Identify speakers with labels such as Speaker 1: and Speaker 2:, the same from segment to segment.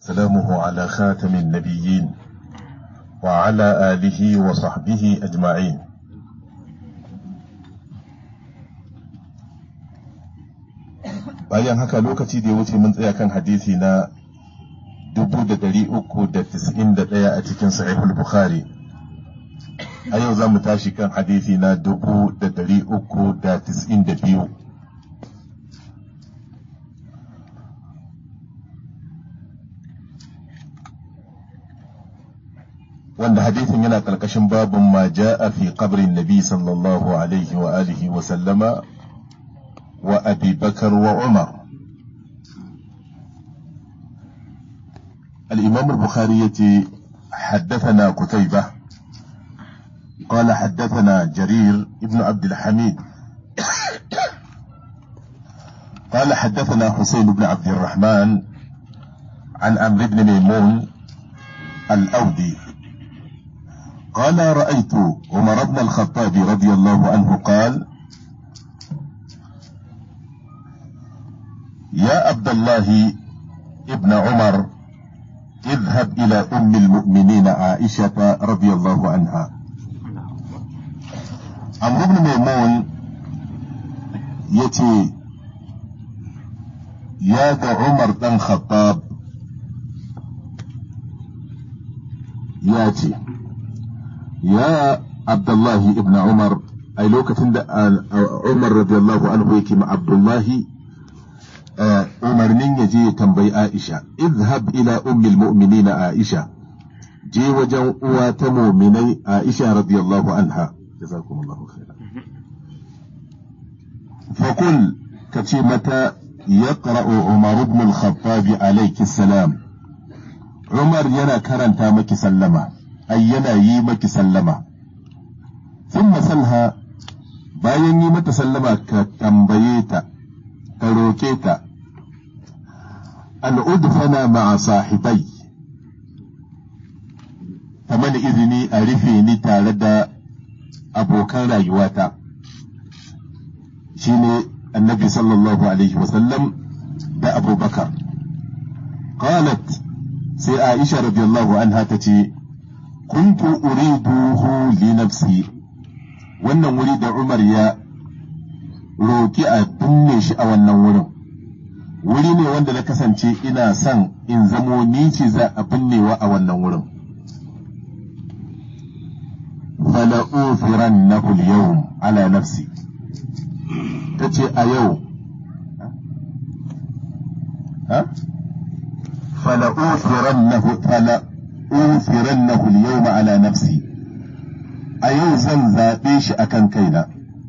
Speaker 1: سلامه على خاتم النبيين وعلى آله وصحبه أجمعين bayan haka lokaci da ya wuce mun tsaya kan hadisi na 391 a cikin sahihul bukhari a yau za mu tashi kan hadisi na 392 wanda hadisin yana ƙarƙashin babin ma ja'a fi qabrin nabi sallallahu alaihi wa alihi wa sallama wa abi bakar wa umar الإمام البخاري يتي حدثنا قتيبة قال حدثنا جرير ابن عبد الحميد قال حدثنا حسين بن عبد الرحمن عن عمرو بن ميمون الأودي قال رأيت عمر بن الخطاب رضي الله عنه قال يا عبد الله ابن عمر اذهب إلى أم المؤمنين عائشة رضي الله عنها عمرو بن ميمون يتي يا عمر بن خطاب ياتي يا عبد الله ابن عمر أي لو كتند عمر رضي الله عنه يكي مع عبد الله umarnin ya je ya tambayi Aisha, izhab ila ummil mu'minina Aisha, je wajen uwa ta muminai Aisha radiyallahu anha. Jazakumullahu khairan. Fakul ka ce mata ya Umar ibn al-Khattab alayki salam. Umar yana karanta maki sallama, ai yana yi maki sallama. Thumma salha bayan yi mata sallama ka tambaye ta, ka roke ta, an udfana ma'a sahibai ta mana izini a rufe ni tare da abokan rayuwata shine annabi sallallahu alaihi wasallam da abubakar qalat sai aisha radiyallahu anha ta ce kuntu uriduhu li nafsi wannan wuri da umar ya roki a binne shi a wannan wurin wuri ne wanda na kasance ina son in zamo ni ce za a binnewa a wannan wurin. fala'ufiran na yau ala nafsi ta ce a yau fala'ufiran na yau ala nafsi a yau zan zaɓe shi akan kaina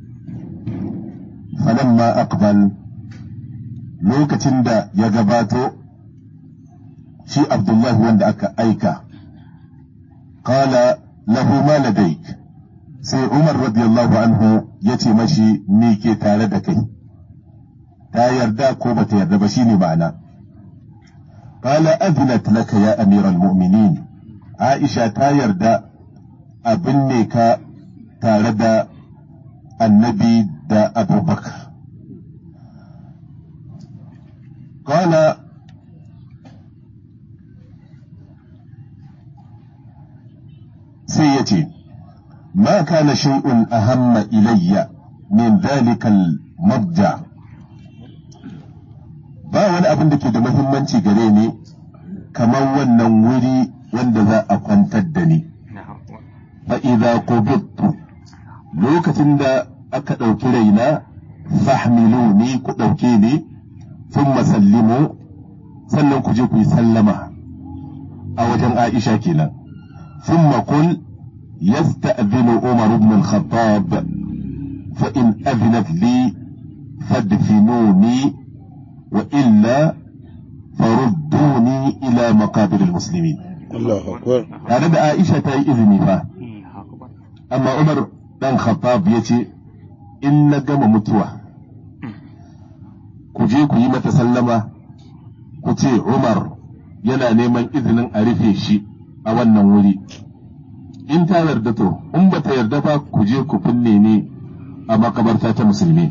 Speaker 1: falamma aqbal lokacin da ya gabato shi Abdullahi wanda aka aika, Kala lahu ma ladaik sai Umar radiyallahu anhu ya ce mashi me ke tare da kai, ta yarda ko ba ta yarda ba shi ne ma'ana. Kala azinat laka ya amiral mu'minin Aisha ta yarda abin ne ka tare da annabi da abubakar. قال سيتي ما كان شيء أهم إلي من ذلك المضجع ba wani abin da ke da muhimmanci gare ni kamar wannan wuri wanda za a kwantar da ni fa idza qubittu lokacin da aka ɗauki raina fahmiluni ku ɗauke ni ثم سلموا sannan ku je ku yi sallama a wajen Aisha kenan ثم قل يستأذن عمر بن الخطاب فإن أذنت لي فادفنوني وإلا فردوني إلى مقابر المسلمين
Speaker 2: الله أكبر
Speaker 1: tare da Aisha ta yi izini fa amma Umar dan Khattab ya ce in na gama mutuwa ku je ku yi mata sallama ku ce Umar yana neman izinin a rufe shi a wannan wuri in ta yarda to in ba ta yarda ba ku je ku binne ni a makabarta ta musulmi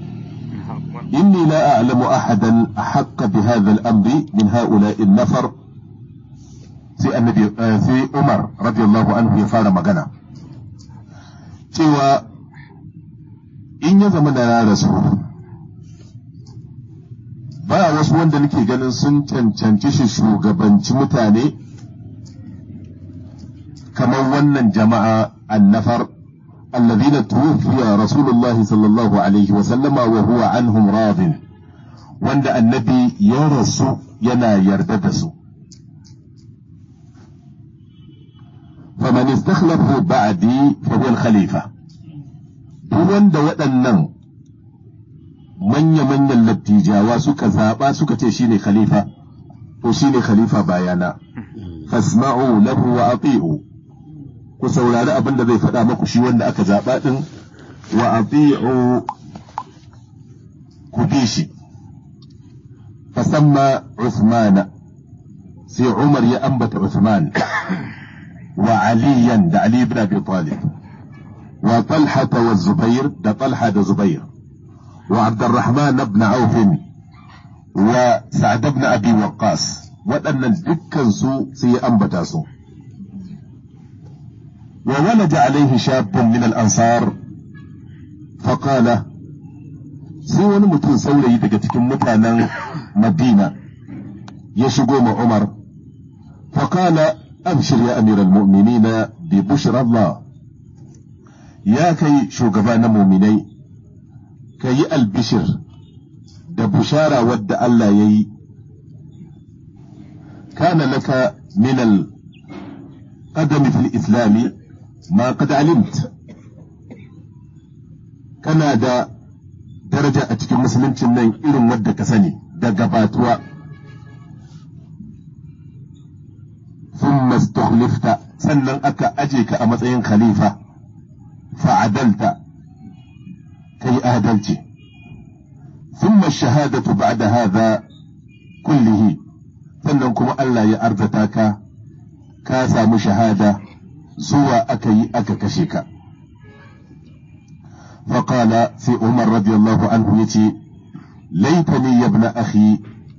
Speaker 1: inni la a'lamu ahadan ahaqqa bi hadha al-amri min ha'ula'i an-nafar annabi sai Umar radiyallahu anhu ya fara magana cewa in ya zama da na rasu ba wasu wanda nake ganin sun cancanci shi shugabanci mutane kamar wannan jama'a annafar الذين توفي رسول الله صلى الله عليه وسلم وهو عنهم راض وند النبي يرسو ينا يرددسو فمن استخلفه بعدي فهو الخليفة دون waɗannan manya-manyan lattijawa suka zaɓa suka ce shine khalifa to shine khalifa bayana fasma'u lahu wa ati'u ku saurari abin da zai faɗa maku shi wanda aka zaɓa ɗin wa ati'u ku bi shi fasamma Uthmana sai Umar ya ambata Uthman wa Aliyan da Ali ibn Abi Talib wa Talha wa Zubair da Talha da Zubair wa Abdurrahman ibn Auf wa Sa'd ibn Abi Waqqas waɗannan dukkan su sai ya ambata su وولد عليه شاب من الأنصار فقال sai wani mutum saurayi daga cikin mutanen Madina ya shigo ma Umar faƙala abshir ya amiral mu'minina bi bushra Allah ya kai shugaba na muminai ka yi albishir da bushara wadda Allah ya yi kana laka min al-qadami fil islami ma qad alimt kana da daraja a cikin musuluncin nan irin wadda ka sani da gabatuwa thumma istukhlifta sannan aka aje ka a matsayin khalifa fa'adalta kai adalci thumma shahadatu ba'da hadha kullihi sannan kuma Allah ya arzata ka ka samu shahada zuwa aka yi aka kashe ka فقال في عمر رضي الله عنه يتي ليتني يا ابن أخي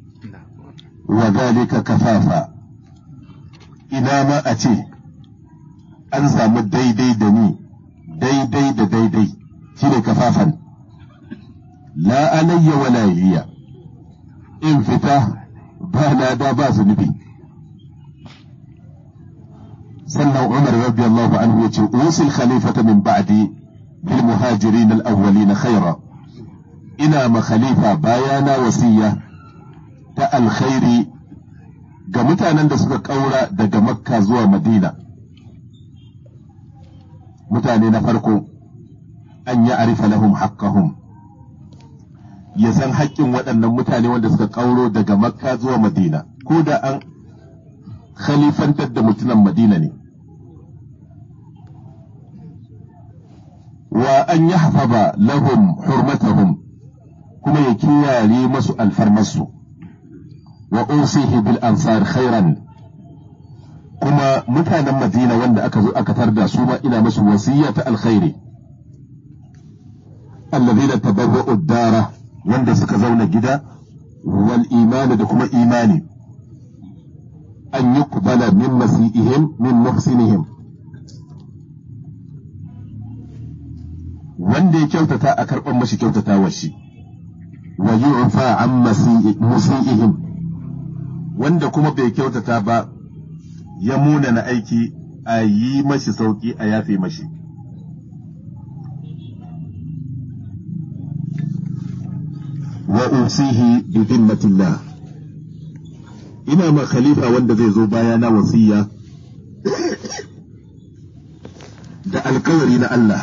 Speaker 1: وذلك كفافا إنا ما أتي أنسى مدي دي دني دي دي دي دي دي شيني كفافا لا علي ولا لي إن فتاه بانا دا باس نبي سنة عمر رضي الله عنه يتي أوصي الخليفة من بعدي بالمهاجرين الأولين خيرا إنا ما خليفة بايانا وسية تا الخير ga mutanen da suka ƙaura daga makka zuwa madina mutane na farko an yi arifa lahum haqqahum ya san haƙƙin waɗannan mutane wanda suka ƙauro daga makka zuwa madina ko da an khalifantar da mutunan madina ne wa an yi hafaba lahum hurmatahum kuma ya kiyaye masu alfarmarsu wa usihi bil ansar khairan kuma mutanen madina wanda aka zo aka tarda su ma ina masu wasiya ta alkhairi alladhina tabawwa'u ad-dara wanda suka zauna gida wal imani da kuma imani an yuqbala min masiihim min muhsinihim wanda ya kyautata a karɓar mashi kyautatawar shi wa yu'fa an musi'ihim wanda kuma bai kyautata ba ya munana aiki a yi mashi sauki a yafe mashi wa usihi bi dhimmatillah ina ma khalifa wanda zai zo bayana wasiya da alkawari na Allah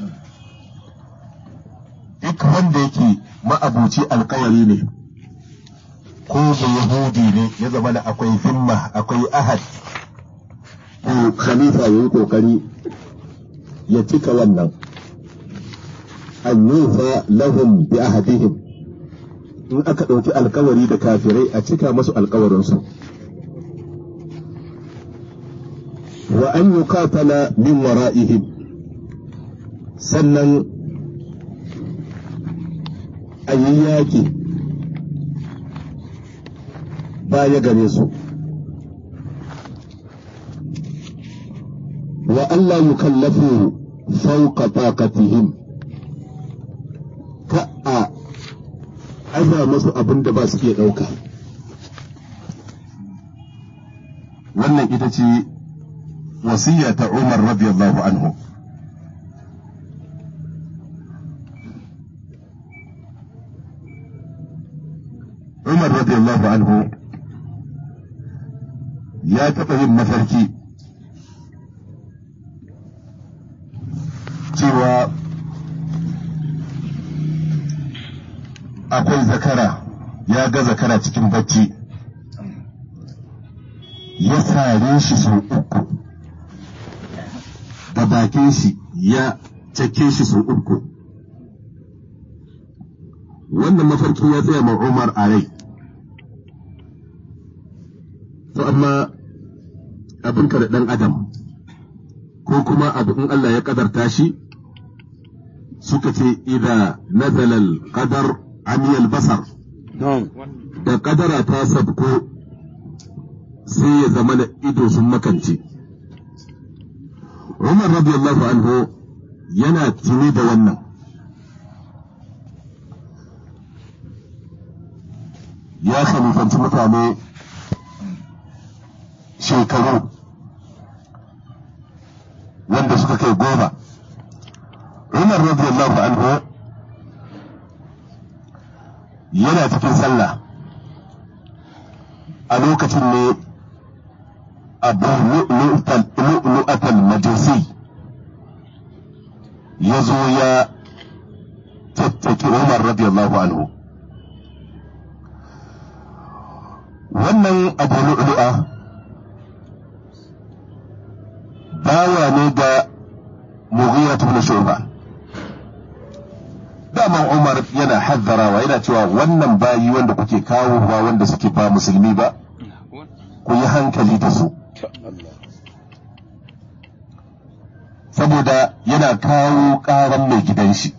Speaker 1: duk wanda yake ma'abuci alkawari ne ko yahudi ne ya zama da akwai zimma akwai ahad to khalifa ya yi kokari ya cika wannan an yufa lahum bi ahadihim in aka ɗauki alkawari da kafirai a cika masu alkawarinsu wa an yuqatala min wara'ihim sannan a yi yaƙi baya gare su wa Allah yukallafu fawqa taqatihim ka a aza masu abin da ba su iya ɗauka wannan ita ce wasiya ta Umar radiyallahu anhu Umar radiyallahu anhu ya taɓa yin mafarki cewa akwai zakara ya ga zakara cikin bacci ya sare shi sau uku da bakin shi ya cake shi sau uku wannan mafarki ya tsaya ma Umar a rai to amma abinka da ɗan adam ko kuma abu in Allah ya ƙadarta shi suka ce idza nazala al-qadar amiyal basar da ƙadara ta sabko sai ya zama da ido sun makance Umar radiyallahu anhu yana tuni da wannan ya khalifanci mutane shekaru wanda suka kai goma Umar radiyallahu anhu yana cikin sallah a lokacin ne abu lu'lu'atal majusi ya zo ya tattaki Umar radiyallahu anhu wannan abu lu'lu'a bawa ne ga Mughira ibn Shu'ba daman Umar yana hazzarawa yana cewa wannan bayi wanda kuke kawo ba wanda suke ba musulmi ba ku yi hankali da su saboda yana kawo ƙaran mai gidan shi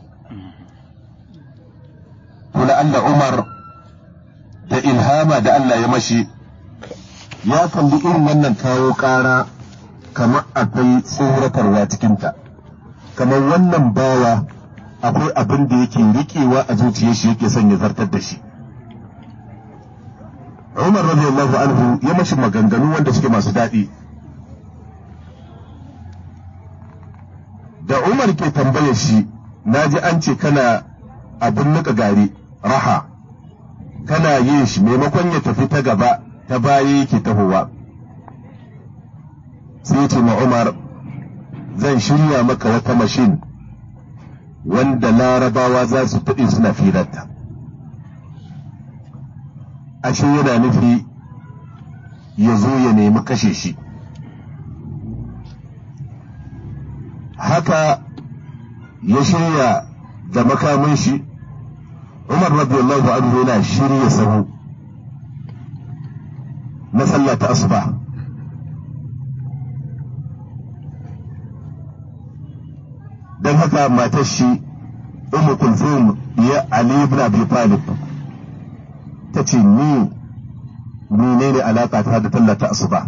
Speaker 1: kula Allah Umar da ilhama da Allah ya mashi ya kalli irin wannan kawo ƙara kamar akwai tsoratarwa cikinta kamar wannan bawa akwai abin da yake riƙewa a zuciyar shi yake son ya zartar da shi Umar radiyallahu anhu ya mashi maganganu wanda suke masu daɗi da Umar ke tambayar shi na ji an ce kana abin nika gari raha kana yin shi maimakon ya tafi ta gaba ta baya yake tahowa sai ce ma Umar zan shirya maka wata mashin wanda larabawa za su taɗe suna firarta ashe yana nufi ya zo ya nemi kashe shi haka ya shirya da makamin shi umar radiyallahu anhu yana shirya sahu na sallah ta asuba don haka matar shi umu kulthum ya ali ibn abi talib ta ce ni menene alaka ta da tallata asuba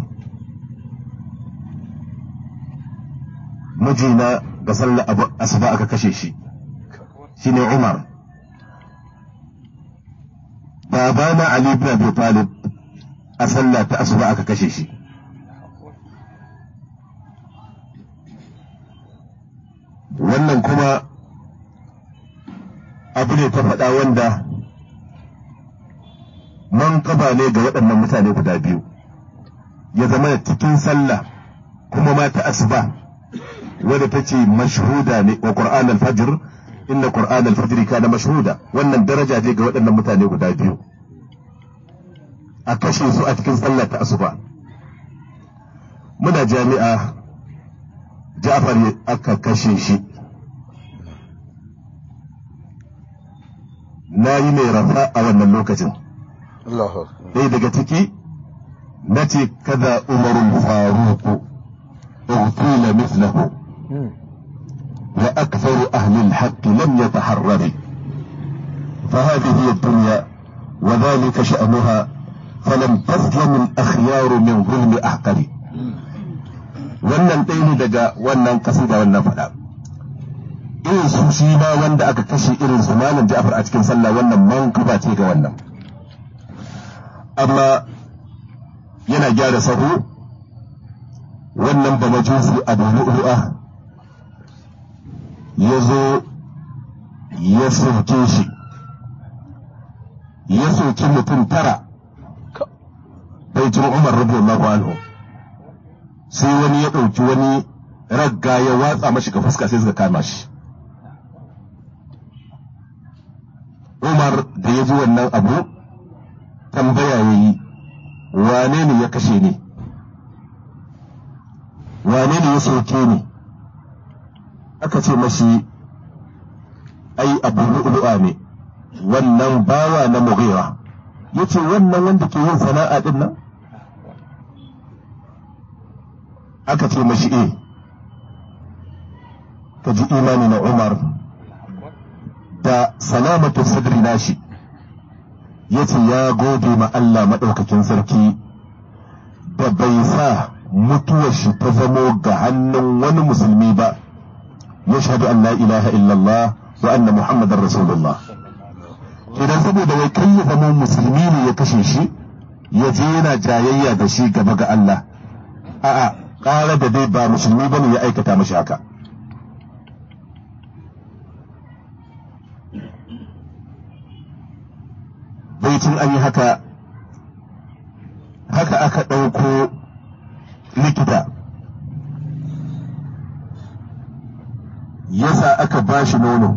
Speaker 1: mijina ga sallar asuba aka kashe shi shine umar babana ali ibn abi talib a sallah ta asuba aka kashe shi wannan kuma abu ne ta faɗa wanda man kaba ne ga waɗannan mutane guda biyu ya zama da cikin sallah kuma ma ta asuba wadda ta ce mashhuda ne wa qur'an al-fajr inna qur'an al-fajr kana mashhuda wannan daraja ce ga waɗannan mutane guda biyu a kashe su a cikin sallah ta asuba muna jami'a Ja'far aka kashe shi na yi mai rafa a wannan lokacin ɗaya daga ciki na ce kada umarun faruku اغتيل مثله وأكثر أهل الحق لم يتحرر فهذه هي الدنيا وذلك شأنها فلم تسلم الأخيار من ظلم أحقر wannan ɗaya ne ne daga wannan kasida wannan faɗa irin su shi ma wanda aka kashe irin su malam Ja'far a cikin sallah wannan mankuba ce ga wannan amma yana gyara sahu wannan ba majusi abu lu'lu'a ya zo ya soke shi ya soki mutum tara baitin umar radiyallahu anhu sai wani ya ɗauki wani ragga ya watsa mashi ga fuska sai suka kama shi umar da ya ji wannan abu tambaya ya yi wane ne ya kashe ni wane ne ya soke ni aka ce mashi ai abu lu'lu'a ne wannan bawa na mughira ya ce wannan wanda ke yin sana'a din nan aka ce mashi e ka ji imani na umar da salamatu sadri nashi ya ce ya gode ma Allah maɗaukakin sarki da bai sa mutuwar shi ta zamo ga hannun wani musulmi ba ya shaɗu an la ilaha illallah wa anna muhammadar rasulullah idan saboda wai kai ya zama musulmi ne ya kashe shi ya je yana jayayya da shi gaba ga Allah a'a ƙara da dai ba musulmi bane ya aikata mashi haka baitin an yi haka haka aka ɗauko likita yasa aka ba shi nono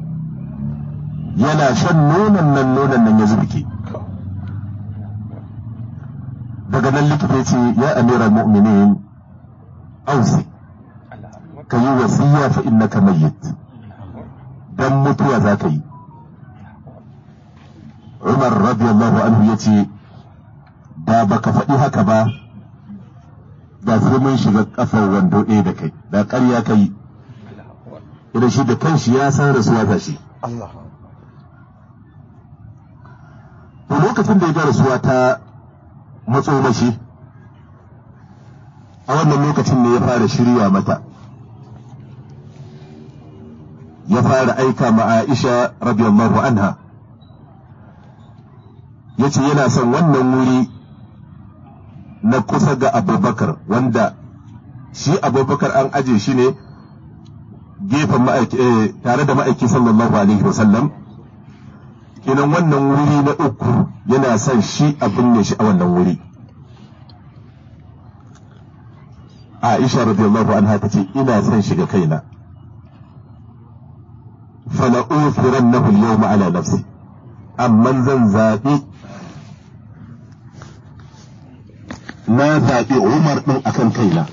Speaker 1: yana shan nonon nan nonon nan ya zurke daga nan likita ya ce ya amira mu'minin ausi ka yi wasiya fa innaka mayyit dan mutuwa za ka yi Umar radiyallahu anhu ya ce da baka faɗi haka ba da sai mun shiga ƙafar wando ɗaya da kai da ƙarya ka yi idan shi da kanshi ya san rasuwa ta shi to lokacin da ya ga rasuwa ta matso mashi a wannan lokacin ne ya fara shirya mata ya fara aika ma Aisha radiyallahu anha ya ce yana son wannan wuri na kusa ga abubakar wanda shi abubakar an aje shi ne gefen tare da ma'aiki sallallahu alaihi wasallam kinan wannan wuri na uku yana son shi a binne shi a wannan wuri Aisha radiyallahu anha ta ce ina son shiga kaina fala ufirannahu al-yawma ala nafsi amma zan zaɓi na zaɓi Umar ɗin akan kaina.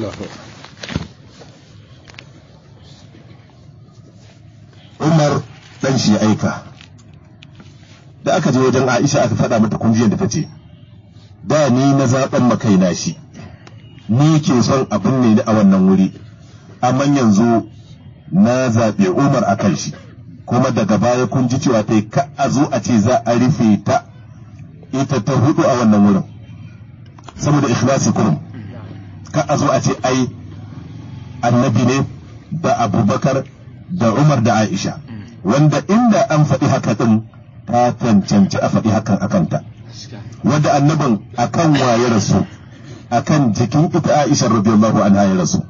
Speaker 1: Umar ɗan shi aika. Da aka je wajen Aisha aka faɗa mata kunjiyar da ta ce, Da ni na zaɓen makaina shi, ni ke son abin ne a wannan wuri, amma yanzu na zaɓi Umar a kan shi, kuma daga baya kun ji cewa ta yi ka a zo a ce za a rufe ta ita ta hudu a wannan wurin. saboda ikhlasi kurum ka a zo a ce ai annabi ne da abubakar da umar da aisha wanda inda an faɗi haka ɗin ta cancanci a faɗi hakan akanta wanda annabin akan waye rasu akan jikin ita aisha radiyallahu anha ya rasu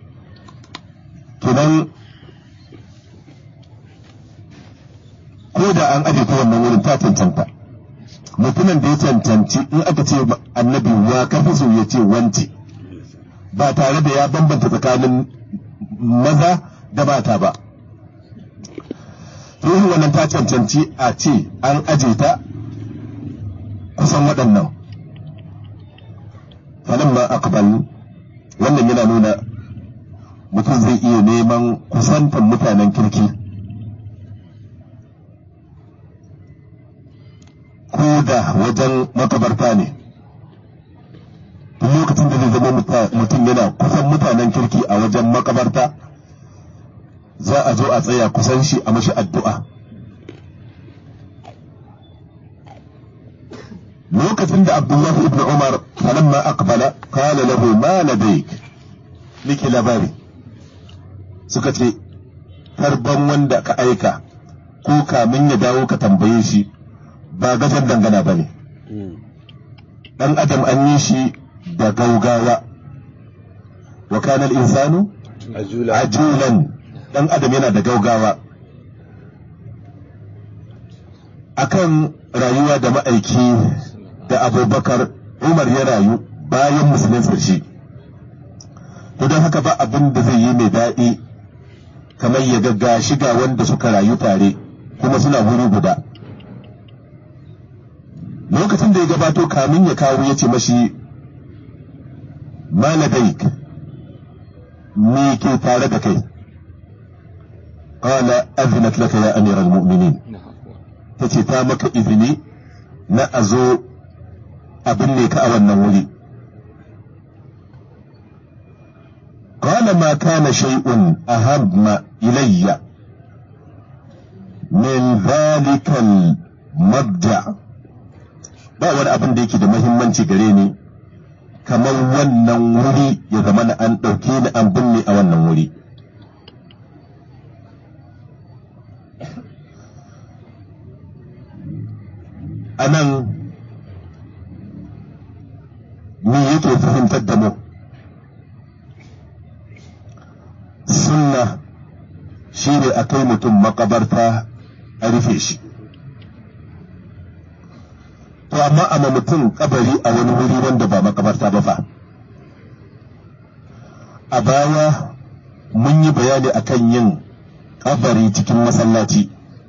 Speaker 1: kenan ko da an aje ta wannan wurin ta cancanta mutumin da ya cancanci in aka ce annabi wa kafi so ya ce wance ba tare da ya bambanta tsakanin maza da mata ba ruhu wannan ta cancanci a ce an aje ta kusan waɗannan falamma akbal wannan yana nuna mutum zai iya neman kusantan mutanen kirki ko da wajen makabarta ne duk lokacin da zai zama mutum yana kusan mutanen kirki a wajen makabarta za a zo a tsaya kusan shi a mashi addu'a lokacin da abdullahi ibn umar falamma aqbala qala lahu ma ladayk nake labari suka ce tarban wanda ka aika ko kamin ya dawo ka tambaye shi ba gajen dangana ba ne ɗan adam an yi shi da gaugawa wa kanal insanu ajulan ɗan adam yana da gaugawa akan rayuwa da ma'aiki da abubakar umar ya rayu bayan musulunci shi to don haka ba abin da zai yi mai daɗi kamar ya ga shiga wanda suka rayu tare kuma suna wuri guda lokacin da ya gabato kamin ya kawo ya ce mashi maladaik me ke tare da kai qala azinat laka ya amiral mu'minin ta ce ta maka izini na a zo abin ne ka a wannan wuri قال ما كان شيء أهم إلي من ذلك المبدع ba wani abin da yake da mahimmanci gare ni kamar wannan wuri ya zama na an ɗauke ni an binne a wannan wuri a nan me yake fahimtar da mu sunna shi ne a kai mutum makabarta a rufe shi to amma ama mutum kabari a wani wuri wanda ba makabarta ba fa a baya mun yi bayani akan yin kabari cikin masallaci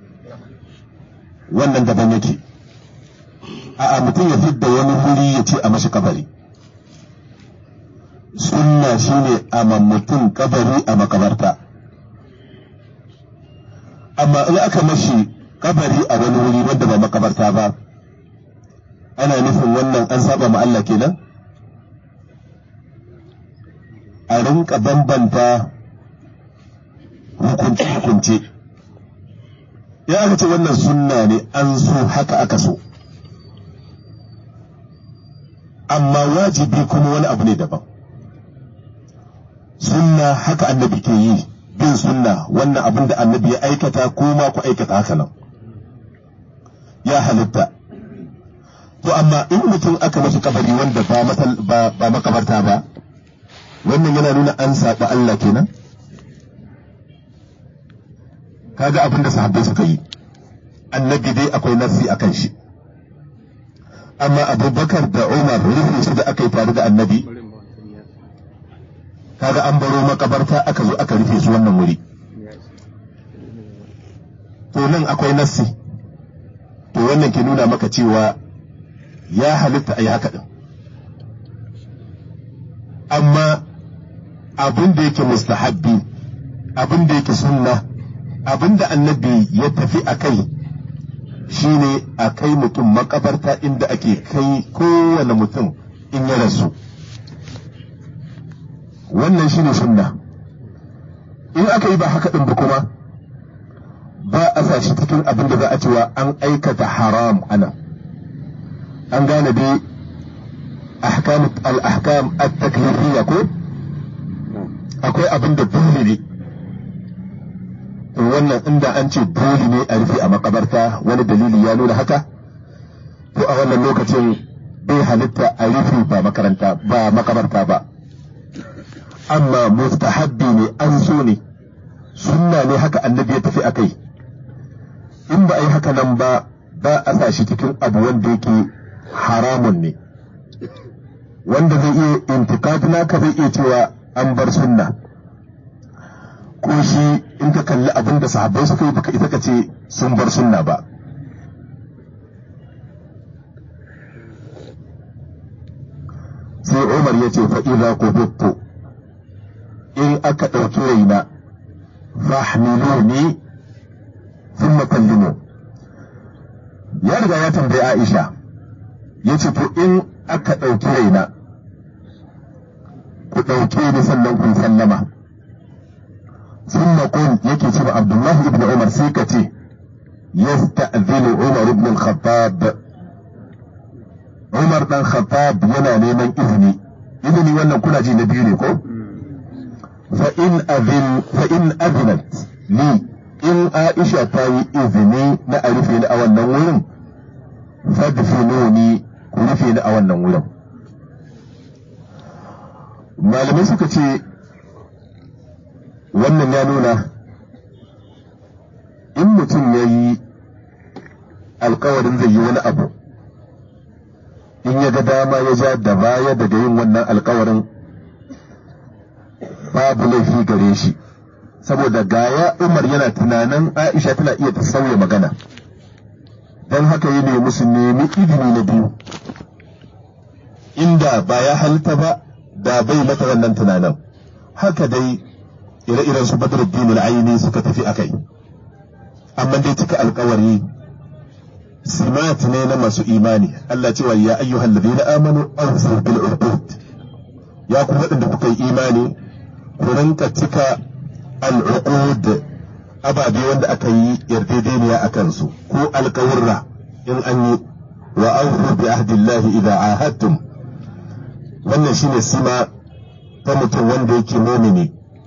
Speaker 1: wannan daban yake a mutum ya fidda wani wuri ya ce a mashi kabari sunna shine a mutum kabari a makabarta amma in aka mashi kabari a wani wuri wanda ba makabarta ba ana nufin wannan an saba ma Allah kenan a rinka bambanta hukunce-hukunce ya aka ce wannan sunna ne an so haka aka so amma wajibi kuma wani abu ne daban sunna haka annabi ke yi bin sunna wannan abin da annabi ya aikata ko ma ku aikata haka nan ya halitta to amma in mutum aka mashi kabari wanda ba ba makabarta ba wannan yana nuna an saba Allah kenan kaga abin da sahabbai suka yi annabi dai akwai nasi akan shi amma abubakar da umar rufe su da aka yi tare da annabi kaga an baro makabarta aka zo aka rufe su wannan wuri to nan akwai nassi to wannan ke nuna maka cewa ya halitta a yi haka ɗin amma abin da yake mustahabbi abin da yake sunna abin da annabi ya tafi a kai shine a kai mutum makabarta inda ake kai kowane mutum in ya rasu wannan shine sunna in aka yi ba haka ɗin ba kuma ba a sa shi cikin abin da za a cewa an aikata haram ana an gane dai ahkam al-ahkam at-taklifiyya ko akwai abin da dole ne wannan inda an ce dole ne a rufe a makabarta wani dalili ya nuna haka to a wannan lokacin bai halitta a rufe ba makaranta ba makabarta ba amma mustahabbi ne an so ne sunna ne haka annabi ya tafi a kai in ba a yi haka nan ba ba a sa shi cikin abu wanda yake haramun ne wanda zai iya intikadi naka zai iya cewa an bar sunna ko shi in ka kalli abin da sahabbai suka yi baka ita ka ce sun bar sunna ba sai umar ya ce fa'iza ku in aka ɗauki raina fahmiluni sun makallimu ya riga ya tambayi aisha ya ce to in aka ɗauki raina ku ɗauke ni sannan ku sallama sun maƙon yake ce ba abdullahi ibn umar sai ka ce yasta'zinu umar ibn al-khattab umar dan khattab yana neman izini izini wannan kuna ji na biyu ne ko فإن أذن فإن أذنت لي إن عائشة تاي إذني نعرفين أو النور فادفنوني كنفين أو النور malamai suka ce wannan ya nuna in mutum ya yi alkawarin zai yi wani abu in ya ga dama ya ja da baya daga yin wannan alkawarin babu laifi gare shi saboda gaya umar yana tunanin aisha tana iya ta sauya magana don haka yi ne musu nemi izini na biyu inda ba ya halitta ba da bai mata wannan tunanin haka dai ire-iren su badruddin al-aini suka tafi akai amma dai cika alkawari simat ne na masu imani Allah cewa ya ayyuhal ladina amanu awfu bil uqud ya ku waɗanda kuka yi imani ku rinka cika al-uqud ababe wanda aka yi yarjejeniya a kansu ko alkawurra in an yi wa awfu bi ahdillahi idza ahadtum wannan shine sima ta mutum wanda yake mumini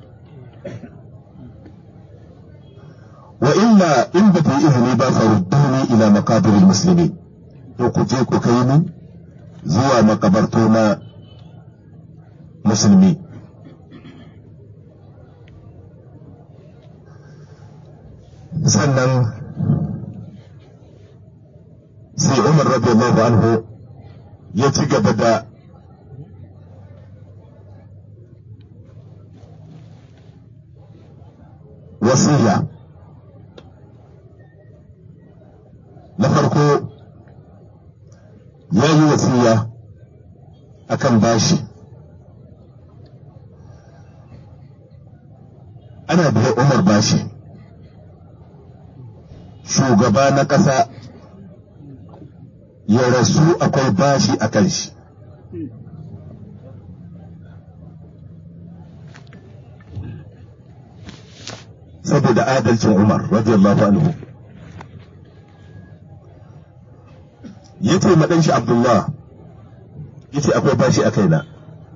Speaker 1: wa illa in ba ta yi izini ba farudduni ila maqabiril muslimin to ku je ku kai ni zuwa makabarto na musulmi sannan sai umar radiyallahu anhu ya ci gaba da wasiya na farko ya yi wasiya akan bashi ana biya umar bashi shugaba na ƙasa ya rasu akwai bashi a kan shi saboda adalcin umar radiyallahu anhu ya ce maɗan shi abdullah ya ce akwai bashi a kaina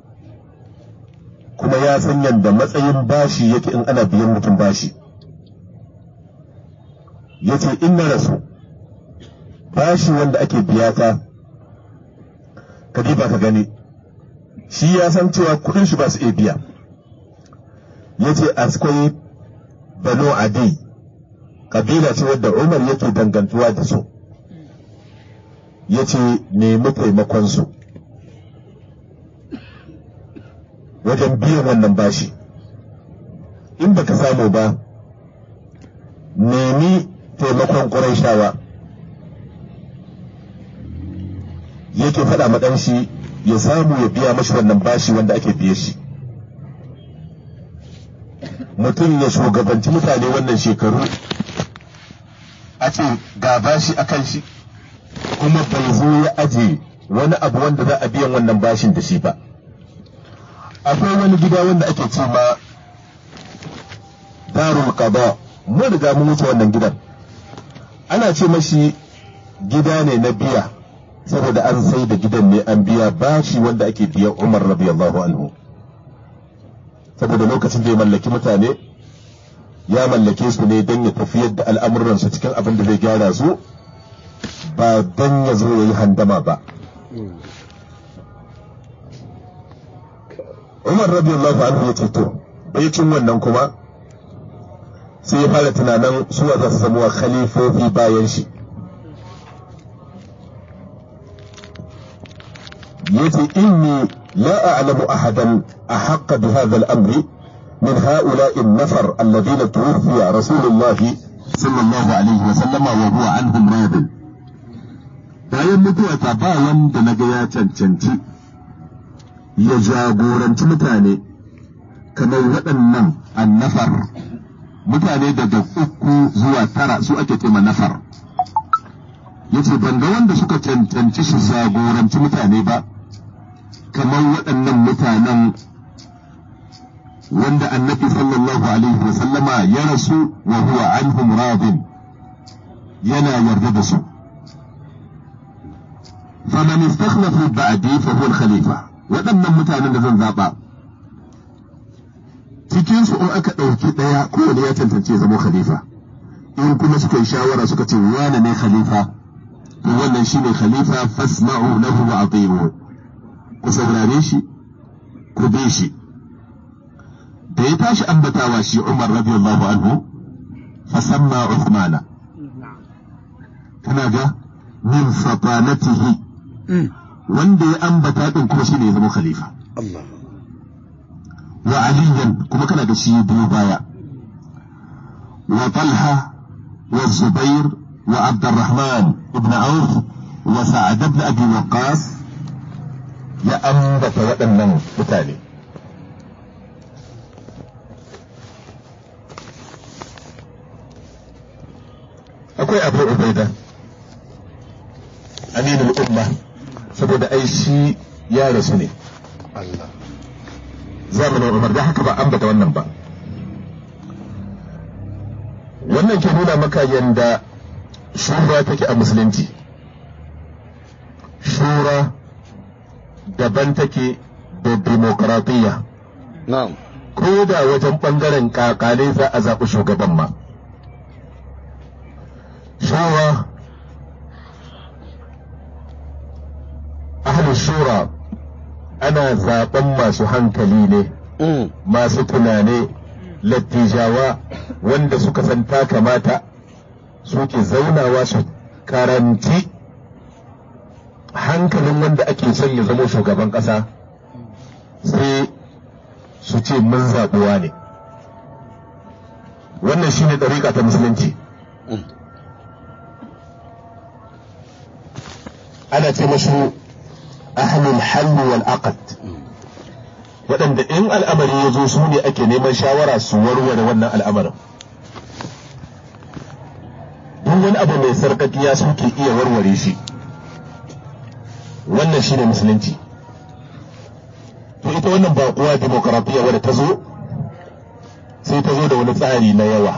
Speaker 1: kuma ya san yadda matsayin bashi yake in ana biyan mutum bashi ya ce in na rasu bashi wanda ake biya ta ka ba ka gani shi ya san cewa kudin shi ba su iya biya ya ce akwai bano adi kabila ce wadda umar yake dangantuwa da su ya ce nemi taimakonsu wajen biyan wannan bashi in baka samu ba nemi taimakon ƙuraishawa yake faɗa maɗan shi ya samu ya biya mashi wannan bashi wanda ake biye shi mutum ya shugabanci mutane wannan shekaru a ce ga bashi a kan shi kuma bai zo ya aje wani abu wanda za a biyan wannan bashin da shi ba akwai wani gida wanda ake ce ma darul qada mun riga mun wuce wannan gidan ana ce mashi gida ne na biya saboda an sai da gidan ne an biya bashi wanda ake biyan Umar radiyallahu anhu saboda lokacin da ya mallaki mutane ya mallake su ne don ya tafiyar da al'amuransu cikin abin da zai gyara su ba don ya zo ya yi handama ba Umar radiyallahu anhu ya ce to cin wannan kuma sai ya fara tunanin suwa za su zama khalifofi bayan shi yace inni la a'lamu ahadan ahaqqa bi hadha al-amr min ha'ula'i an-nafar alladhina tuwfiya rasulullahi sallallahu alaihi wa sallama wa huwa anhum radin bayan mutuwa ta ba wanda naga ya cancanci ya jagoranci mutane kamar waɗannan annafar mutane daga uku zuwa tara su ake tema nafar ya ce ban ga wanda suka cancanci su jagoranci mutane ba kamar waɗannan mutanen wanda annabi sallallahu alaihi wa sallama ya rasu wa huwa anhum radin yana yarda da su faman istakhlafu ba'di fa huwa al-khalifa waɗannan mutanen da zan zaba cikinsu in aka ɗauki ɗaya kowane ya tantance zama khalifa in kuma suka yi shawara suka ce wane ne khalifa to wannan shine khalifa fasma'u lahu wa ati'u ku saurare shi ku bi shi da ya tashi ambatawa shi Umar radiyallahu anhu fasamma Uthmana kana ga min fatanatihi wanda ya ambata din kuma shine ya zama khalifa
Speaker 2: Allah
Speaker 1: wa aliyan kuma kana da shi biyu baya wa talha wa zubair wa abdurrahman ibn auf wa sa'ad ibn abi waqas ya ambata waɗannan mutane akwai abu ubaida aminul umma saboda ai shi ya rasu ne
Speaker 2: Allah
Speaker 1: zamanin Umar da haka ba ambata wannan ba wannan ke nuna maka yanda shura take a musulunci shura daban take da demokaratiyya
Speaker 2: na'am
Speaker 1: ko da wajen ɓangaren kakale za a zaɓi shugaban ma shura ahlus shura ana zaɓen masu hankali ne
Speaker 2: Mm.
Speaker 1: masu tunane lattijawa wanda suka san ta kamata suke zaunawa su karanti hankalin wanda ake son ya zama shugaban ƙasa sai su ce mun zaɓuwa ne wannan shine ɗariƙa ta musulunci
Speaker 2: Mm.
Speaker 1: ana ce masu ahlul halli wal aqd waɗanda in al'amari ya zo su ne ake neman shawara su warware wannan al'amarin duk wani abu mai sarƙaƙiya suke iya warware shi wannan shine musulunci to ita wannan baƙuwa demokaratiya wadda ta zo sai ta zo da wani tsari na yawa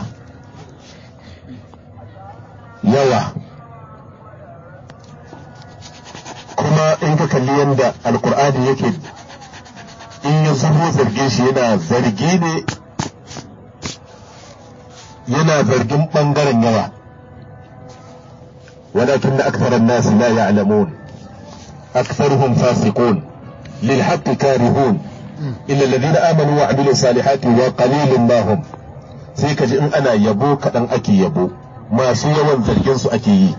Speaker 1: yawa kuma in ka kalli yadda alkur'ani yake in ya zubo zargin shi yana zargi ne yana zargin ɓangaren yawa ولكن أكثر الناس لا يعلمون أكثرهم فاسقون للحق كارهون إلا الذين آمنوا وعملوا الصالحات وقليل ما هم sai ka ji in ana yabo kaɗan ake yabo masu yawan zargin su ake yi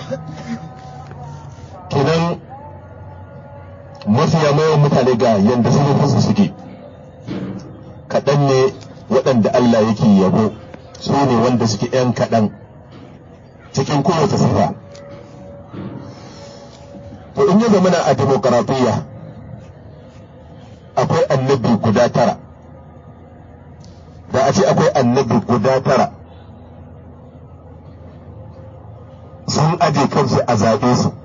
Speaker 1: kenan mafiya mayan mutane ga yadda su suke kaɗan ne waɗanda Allah yake yabo su ne wanda suke ‘yan kaɗan cikin kowace sifa to in ya zamana a demokaratiyya akwai annabi guda tara da a ce akwai annabi guda tara sun aje kansu a zaɓe su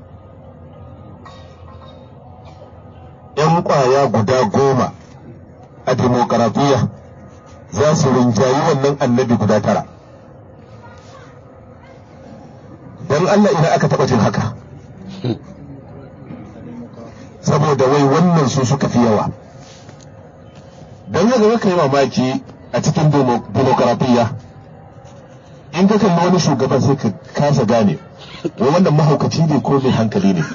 Speaker 1: ‘yan ƙwaya guda goma a demokaratiyya za su rinjayi wannan annabi guda tara don Allah idan aka taɓa jin haka saboda wai wannan su suka fi yawa don haka ka yi mamaki a cikin demokaratiyya in ka kalli wani shugaban sai ka kasa gane wai wannan mahaukaci ne ko mai hankali ne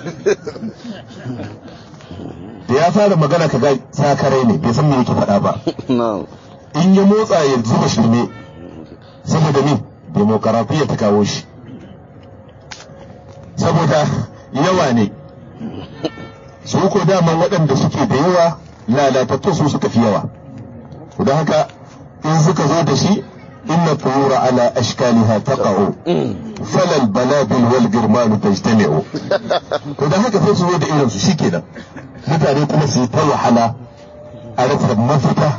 Speaker 1: da ya fara magana ka ga sakarai ne bai san me yake faɗa ba
Speaker 2: na'am
Speaker 1: in ya motsa ya zuba shirme saboda me demokaratiyya ta kawo shi saboda yawa ne su ko daman waɗanda suke da yawa lalatattu su suka fi yawa don haka in suka zo da shi inna turura ala ashkaliha taqa'u falal balabil wal girmanu tajtami'u to don haka sai su zo da irin su shikenan mutane kuma su yi ta wahala a rasa mafita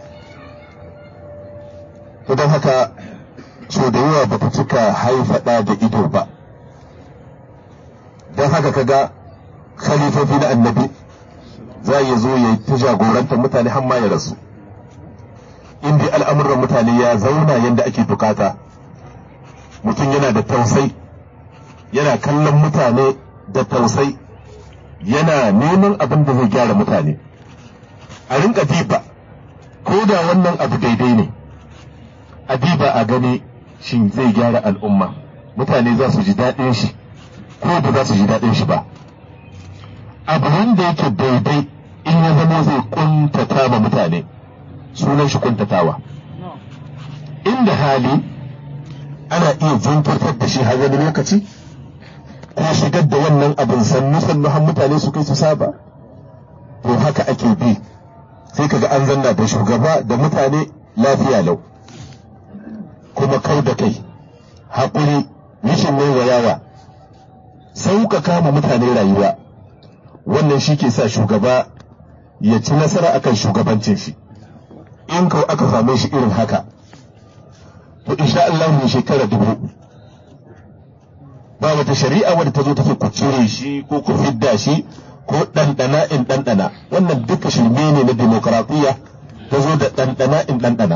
Speaker 1: to don haka so da yawa ba ta cika haifa ɗa da ido ba don haka kaga khalifofi na annabi za ya zo ya ta jagorantar mutane har ma ya rasu in dai al'amuran mutane ya zauna yadda ake bukata mutum yana da tausai yana kallon mutane da tausai yana neman abin da zai gyara mutane a rinka diba ko ko da wannan abu daidai ne adiba a gani shin zai gyara al'umma mutane za su ji daɗin shi ko ba za su ji daɗin shi ba abu wanda yake daidai in ya zama zai kuntata ma mutane sunan shi kuntatawa inda hali ana iya jinkirtar da shi har wani lokaci ko shigar da wannan abin sannu sannu har mutane su kai su saba to haka ake bi sai kaga an zanna da shugaba da mutane lafiya lau kuma kau da kai haƙuri rashin waiwayawa sauƙaƙa ma mutane rayuwa wannan shi ke sa shugaba ya ci nasara akan shugabancin shi in kau aka same shi irin haka to insha Allah ne shekara dubu ba wata shari'a wadda ta zo take ku cire shi ko ku fidda shi ko ɗanɗana in ɗanɗana wannan duka shirme ne na demokaratiyya ta zo da ɗanɗana in ɗanɗana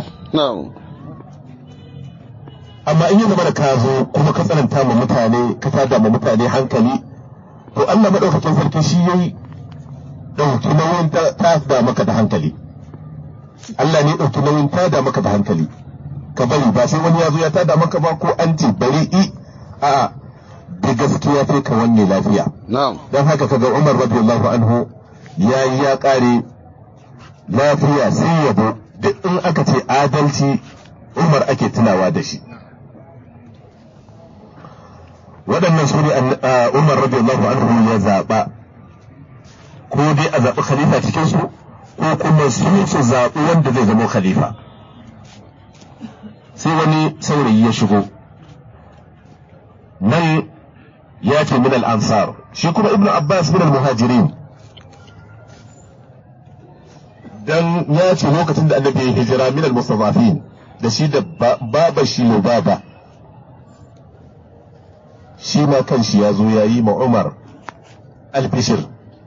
Speaker 1: amma in yi zama da ka zo kuma ka tsananta ma mutane ka tada ma mutane hankali to Allah maɗaukakin sarki shi yayi ɗauki nauyin ta da maka da hankali Allah ne ɗauki nauyin ta da maka da hankali ka bari ba sai wani ya zo ya tada maka ba ko an ce bari i a da gaskiya sai ka wanne lafiya don haka kaga Umar radiyallahu anhu ya yi ya kare lafiya sai yabo duk in aka ce adalci Umar ake tunawa da shi waɗannan su ne Umar radiyallahu anhu ya zaɓa ko dai a zaɓi khalifa cikinsu ko kuma su su zaɓi wanda zai zama khalifa sai wani saurayi ya shigo nan ya ce min al-ansar shi kuma ibnu abbas min al-muhajirin dan ya ce lokacin da annabi ya hijira min al-mustadafin da shi da baba shi baba shi ma kanshi ya zo ya yi ma umar albishir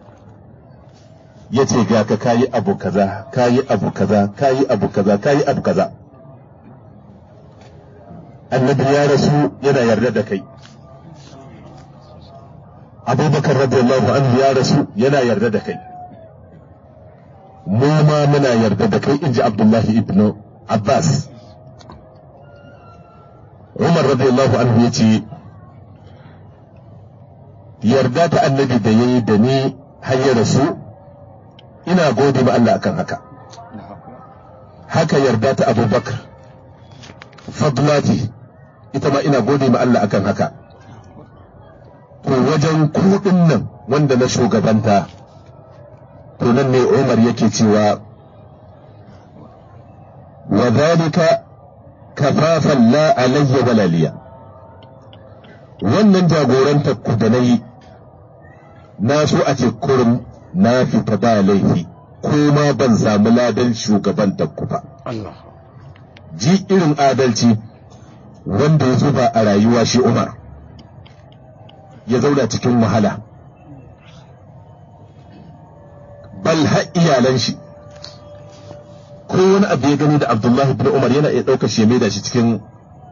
Speaker 1: ya ce ga ka kayi abu kaza kayi abu kaza kayi abu kaza kayi abu kaza annabi ya rasu yana yarda da kai abubakar radiyallahu anhu ya rasu yana yarda da kai mu ma muna yarda da kai inji abdullahi ibnu abbas umar radiyallahu anhu ya ce yarda ta annabi da ya yi da ni har ya rasu ina gode ma Allah akan haka haka yarda ta abubakar fadlati ita ma ina gode ma Allah akan haka to wajen kuɗin nan wanda na shugabanta to nan ne Umar yake cewa wa zalika kafafan la alayya walaliya wannan jagoranta ku da nayi na so a ce kurum na fita ba laifi ko ma ban samu ladan shugabantar ku ba ji irin adalci wanda ya zuba a rayuwa shi Umar ya zauna cikin wahala bal har iyalan shi ko wani abu ya gani da Abdullahi bin Umar yana iya ɗaukar shi ya maida shi cikin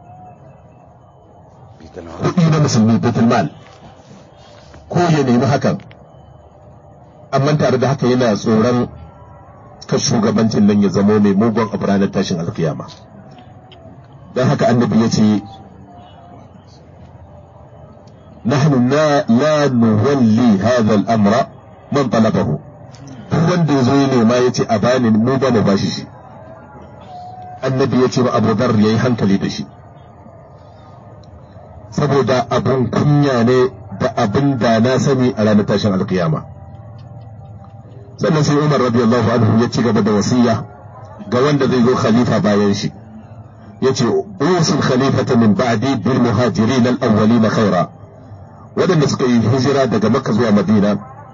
Speaker 1: kuɗi na musulmi Baitul Mal ko ya nemi hakan amma tare da haka yana tsoron ka shugabancin nan ya zamo mai mugun abu ranar tashin alkiyama don haka annabi ya ce نحن لا لا نولي هذا الامر من طلبه duk wanda ya zo ya nema ya ce a bani mu ba mu bashi shi annabi ya ce ba abu dar ya yi hankali da shi saboda abin kunya ne da abin da na sani a ranar tashin alkiyama sannan sai umar radiyallahu anhu ya ci gaba da wasiya ga wanda zai zo khalifa bayan shi ya ce usul khalifata min ba'di bil muhajirin al-awwalin khaira waɗanda suka yi hijira daga makka zuwa madina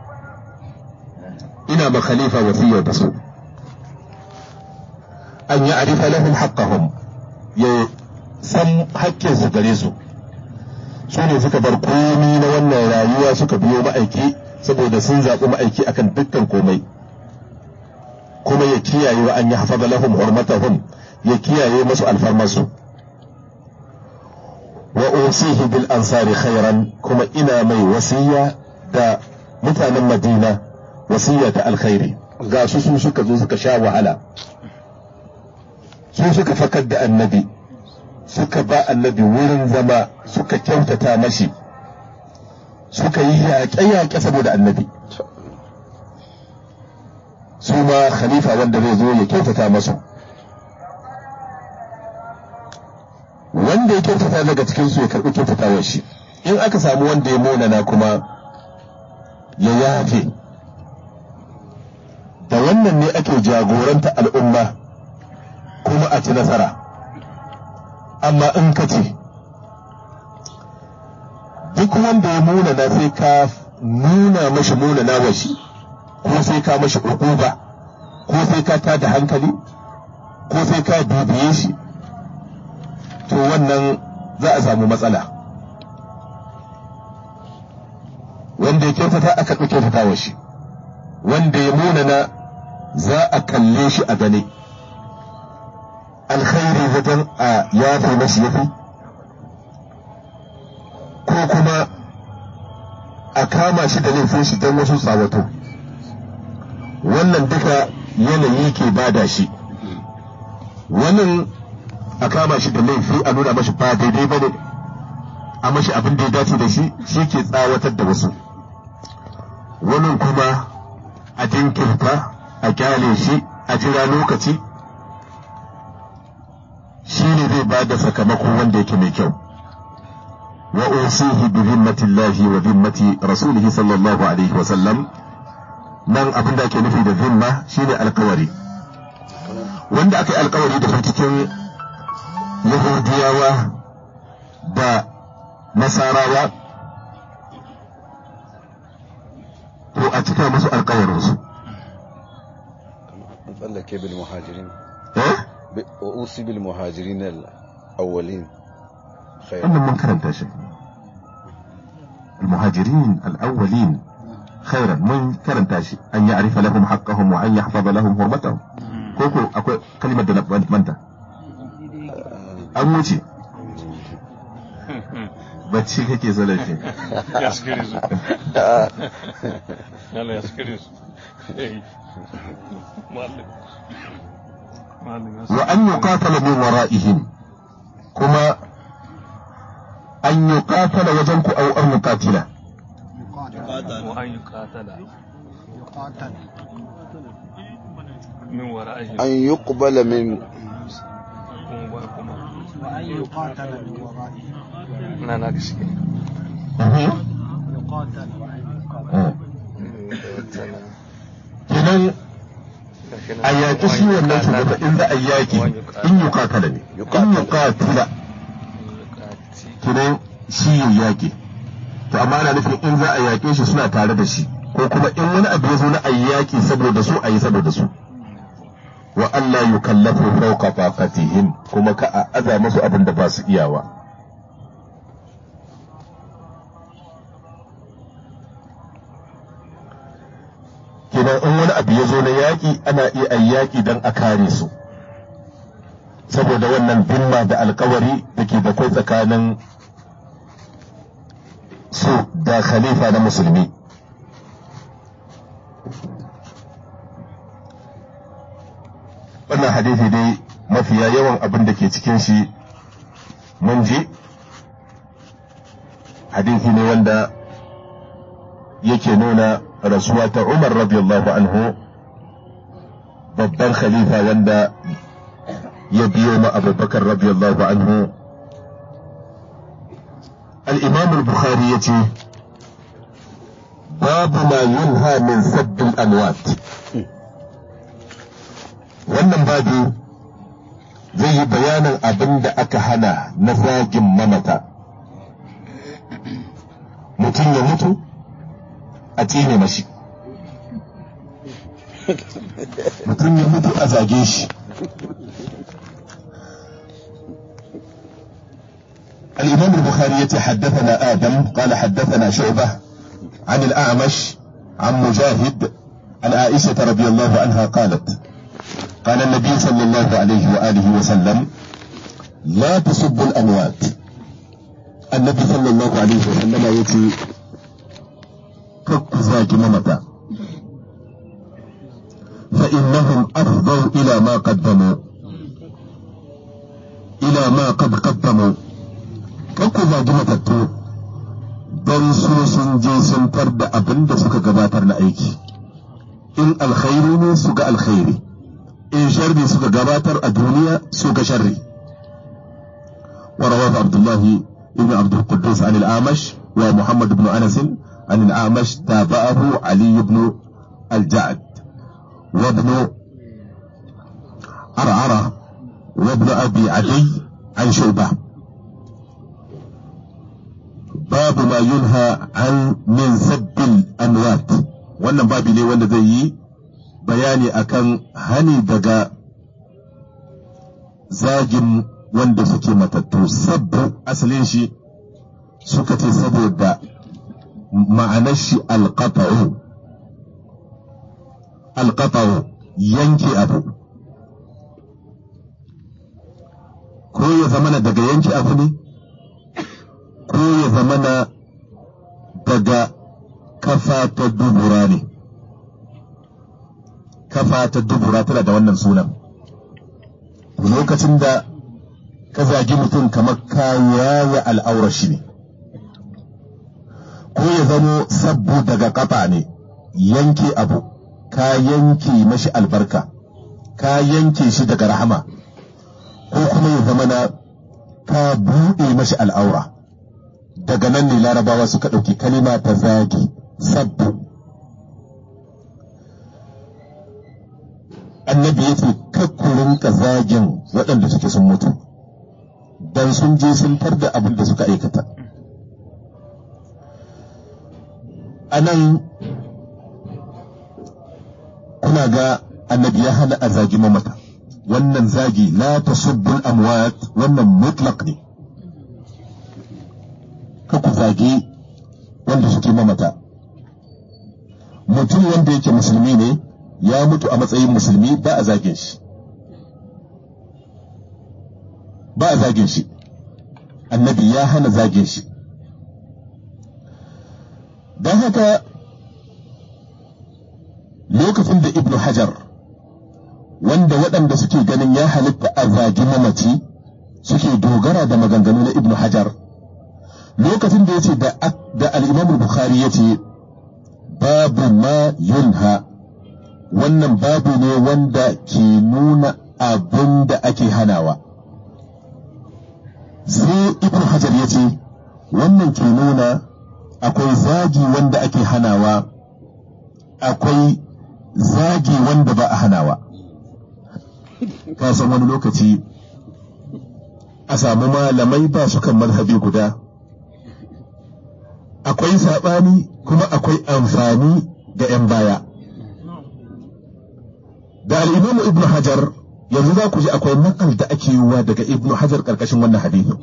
Speaker 1: ina ma khalifa wasiyar da su an yi arifa lahum haqqahum ya san hakkin su gare su su ne suka bar komi na wannan rayuwa suka biyo ma'aiki saboda sun zaɓi ma'aiki akan dukkan komai kuma ya kiyaye wa an yi hafaza lahum hurmatahum ya kiyaye masu alfarmasu wa usihi bil ansari khairan kuma ina mai wasiya da mutanen madina wasiya ta alkhairi ga su su suka zo suka sha wahala su suka fakar da annabi suka ba annabi wurin zama suka kyautata mashi suka yi yaƙe-yaƙe saboda annabi su ma khalifa wanda zai zo ya kyautata masu wanda ya kyautata daga cikinsu ya karɓi kyautatawar shi in aka samu wanda ya monana kuma ya yafe da wannan ne ake jagoranta al'umma kuma a ci nasara amma in ka ce duk wanda ya munana sai ka nuna mashi munana wa shi ko sai ka mashi ba ko sai ka tada hankali ko sai ka dubiye shi to wannan za a samu matsala wanda ya kyautata aka ɗauke kyautata wa shi wanda ya munana za a kalle shi a gane alkhairi wajen a yafe mashi yafi ko kuma a kama shi da laifin shi don wasu tsawato wannan duka yanayi ke bada shi wannan a kama shi da laifi a nuna mashi ba daidai ba ne a mashi abin da ya dace da shi shi ke tsawatar da wasu wani kuma a jinkirta a kyale shi a jira lokaci shi ne zai ba da sakamako wanda yake mai kyau wa usihi bi zimmatillahi wa zimmati rasulihi sallallahu alaihi wa sallam nan abin da ake nufi da zimma shine alkawari wanda aka yi alkawari da cikin yahudiyawa da nasarawa to a cika musu alkawarinsu
Speaker 2: tsallake bil muhajirin
Speaker 1: eh
Speaker 2: wa usi bil muhajirin al-awwalin khair
Speaker 1: wannan mun karanta shi المهاجرين الأولين خيرا من كرنتا شي أن يعرف لهم حقهم وأن يحفظ لهم حرمتهم كوكو أكو كلمة دنا منتا an wuce bacci kake salafi
Speaker 3: ya skiri su yalla ya skiri su eh mallam mallam ya
Speaker 1: wa an yuqatala min wara'ihim kuma an yuqatala wajen ku au an yuqatila
Speaker 3: wa an yuqatala
Speaker 4: يقاتل
Speaker 3: min wara'ihim
Speaker 2: an yuqbala min
Speaker 3: kuma ba kuma
Speaker 4: وأن يقاتل من ورائه
Speaker 3: na na gaske
Speaker 4: يقاتل وأن يقاتل
Speaker 1: kenan a yaƙi shi wannan shugaba in za a yaƙi in yuqatala ne in yuqatila kenan shi ya yaƙi to amma ana nufin in za a yaƙe shi suna tare da shi ko kuma in wani abu ya zo na a yi yaƙi saboda su a yi saboda su wa Allah yukallafu fawqa taqatihim kuma ka a aza musu abin da ba su iyawa kenan in wani abu ya zo na yaƙi ana iya a yaƙi don a kare su saboda wannan dimma da alkawari da ke da kai tsakanin su da khalifa na musulmi wannan hadisi dai mafiya yawan abin da ke cikin shi mun ji hadisi ne wanda yake nuna rasuwa ta umar radiyallahu anhu babban khalifa wanda ya biyo ma abubakar radiyallahu anhu الإمام البخاري يتي باب ما ينهى من سب الأموات wannan babu zai yi bayanin abin da aka hana na zagin mamata mutum ya mutu a tsine mashi mutum ya mutu a zage shi الإمام البخاري حدثنا آدم قال حدثنا شعبة عن الأعمش عن مجاهد عن عائشة رضي الله عنها قالت قال النبي صلى الله عليه وآله وسلم لا تسبوا الأموات النبي صلى الله عليه وسلم يتي كك ذاك ممتا فإنهم أفضوا إلى ما قدموا ila ma qad qaddamu kan ku zagi matattu don su sun je sun tar da abin da suka gabatar na aiki in alkhairi ne su ga alkhairi in sharri suka gabatar a duniya su ga sharri ورواه عبد الله بن عبد القدوس عن الأعمش ومحمد بن أنس عن الأعمش تابعه علي بن الجعد وابن عرعرة وابن أبي عدي عن شعبة باب ما ينهى عن من سب الأموات wannan babi ne wanda zai yi bayani akan hani daga zagin wanda suke matattu sabbu asalin shi suka ce saboda ma'anar shi alqata'u alqata'u yanke abu ko ya zamana daga yanke abu ne ko ya zamana daga kafa ta dubura ne kafa ta dubura tana da wannan sunan lokacin da ka zagi mutum kamar ka yaya al'aurar shi ne ko ya zamo sabbu daga kafa ne yanke abu ka yanke mashi albarka ka yanke shi daga rahama ko kuma ya zama na ka buɗe mashi al'aura daga nan ne larabawa suka ɗauki kalima ta zagi sabbu annabi ya ce kakkurin ka zagin waɗanda suke sun mutu dan sun je sun tar da abin da suka aikata a nan kuna ga annabi ya hana a zagi mamata wannan zagi la tasubbul amwat wannan mutlaq ne ka ku zagi wanda suke mamata mutum wanda yake musulmi ne ya mutu a matsayin musulmi ba a zagin shi ba a zagin shi annabi ya hana zagin shi don haka lokacin da ibnu hajar wanda waɗanda suke ganin ya halitta a zagi mamaci suke dogara da maganganu na ibnu hajar lokacin da ya ce da al'imam bukhari ya ce babu ma yunha wannan babu ne wanda ke nuna abin da ake hanawa sai ibn hajar ya ce wannan ke nuna akwai zagi wanda ake hanawa akwai zagi wanda ba a hanawa ka san wani lokaci a samu malamai ba su kan mazhabi guda akwai saɓani kuma akwai amfani ga 'yan baya da al'imamu ibn hajar yanzu za ku ji akwai nakal da ake yiwuwa daga ibn hajar karkashin wannan hadithin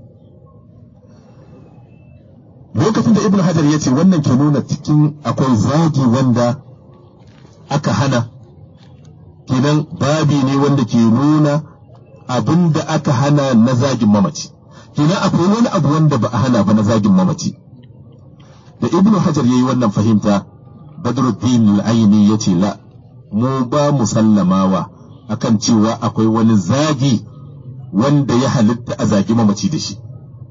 Speaker 1: lokacin da ibn hajar ya ce wannan ke nuna cikin akwai zagi wanda aka hana kenan babi ne wanda ke nuna abin da aka hana na zagin mamaci kenan akwai wani abu wanda ba a hana ba na zagin mamaci da ibn hajar ya yi wannan fahimta badruddin al-aini ya ce la mu ba mu sallamawa akan cewa akwai wani zagi wanda ya halitta a zagi mamaci da shi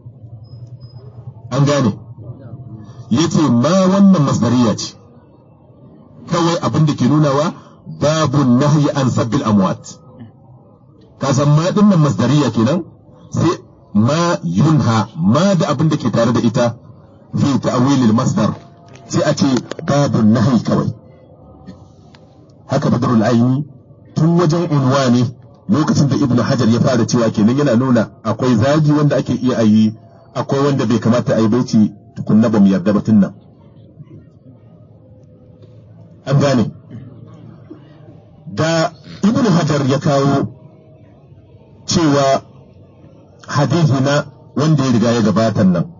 Speaker 1: an gane ya ce ma wannan masdariya ce kawai abin da ke nunawa babu nahyi an sabbil amwat ka san ma dinnan masdariya kenan sai ma yunha ma da abin da ke tare da ita fi ta'wilil masdar sai a ce babu nahyi kawai haka badrul aini tun wajen unwani lokacin da ibnu hajar ya fara cewa kenan yana nuna akwai zagi wanda ake iya ayi akwai wanda bai kamata a yi baiti tukunna ba mu yarda ba nan an gane da ibnu hajar ya kawo cewa hadithi na wanda ya riga ya gabatan nan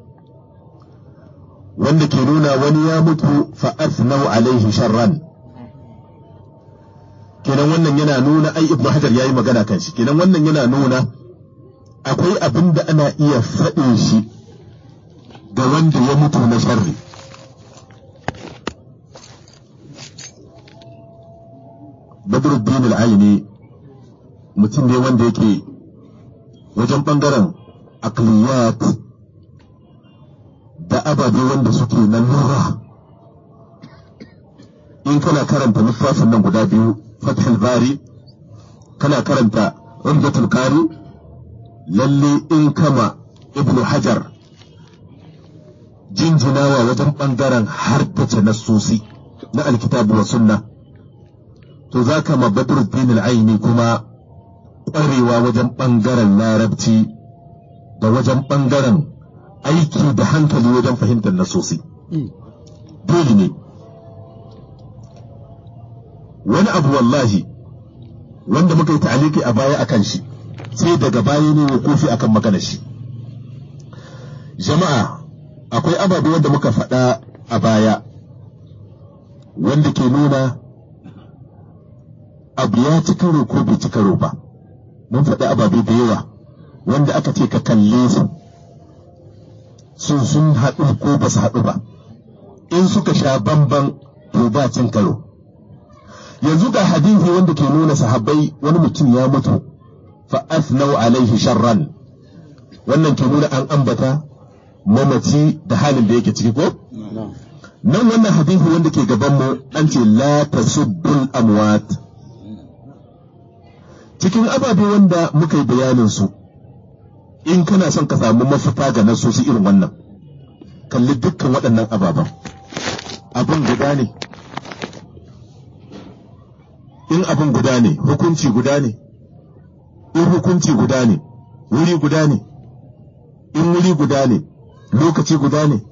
Speaker 1: wanda ke nuna wani ya mutu fa asnau alaihi sharran kenan wannan yana nuna ai ibnu hajar yayi magana kan shi kenan wannan yana nuna akwai abin da ana iya faɗin shi ga wanda ya mutu na sharri badruddin al-aini mutum ne wanda yake wajen ɓangaren akliyat da ababe wanda suke na lura in kana karanta littafin nan guda biyu fathul bari kana karanta umdatul kari lalle in kama ibnu hajar jinjinawa wajen ɓangaren hardace nassosi na alkitabu wa sunna to za ka ma badruddin al'aini kuma ƙwarewa wajen ɓangaren larabci da wajen ɓangaren aiki da hankali wajen fahimtar nasosi dole ne wani abu wallahi wanda muka yi ta'aliki a baya akan shi sai daga baya ne kofi akan maganar shi jama'a akwai ababe wanda muka faɗa a baya wanda ke nuna abu ya ci karo ko bai ci karo ba mun faɗi ababe da yawa wanda aka ce ka kalle su sun sun haɗu ko ba su haɗu ba in suka sha bamban to ba cin karo yanzu ga hadisi wanda ke nuna sahabbai wani mutum ya mutu fa asnau alaihi sharran wannan ke nuna an ambata mamaci da halin da yake ciki ko nan wannan hadisi wanda ke gaban mu an ce la tasubbul amwat cikin ababe wanda muka yi bayanin su in kana son ka samu mafita ga nasosi irin wannan kalli dukkan waɗannan ababen abin guda ne in abin guda ne hukunci guda ne in hukunci guda ne wuri guda ne in wuri guda ne lokaci guda ne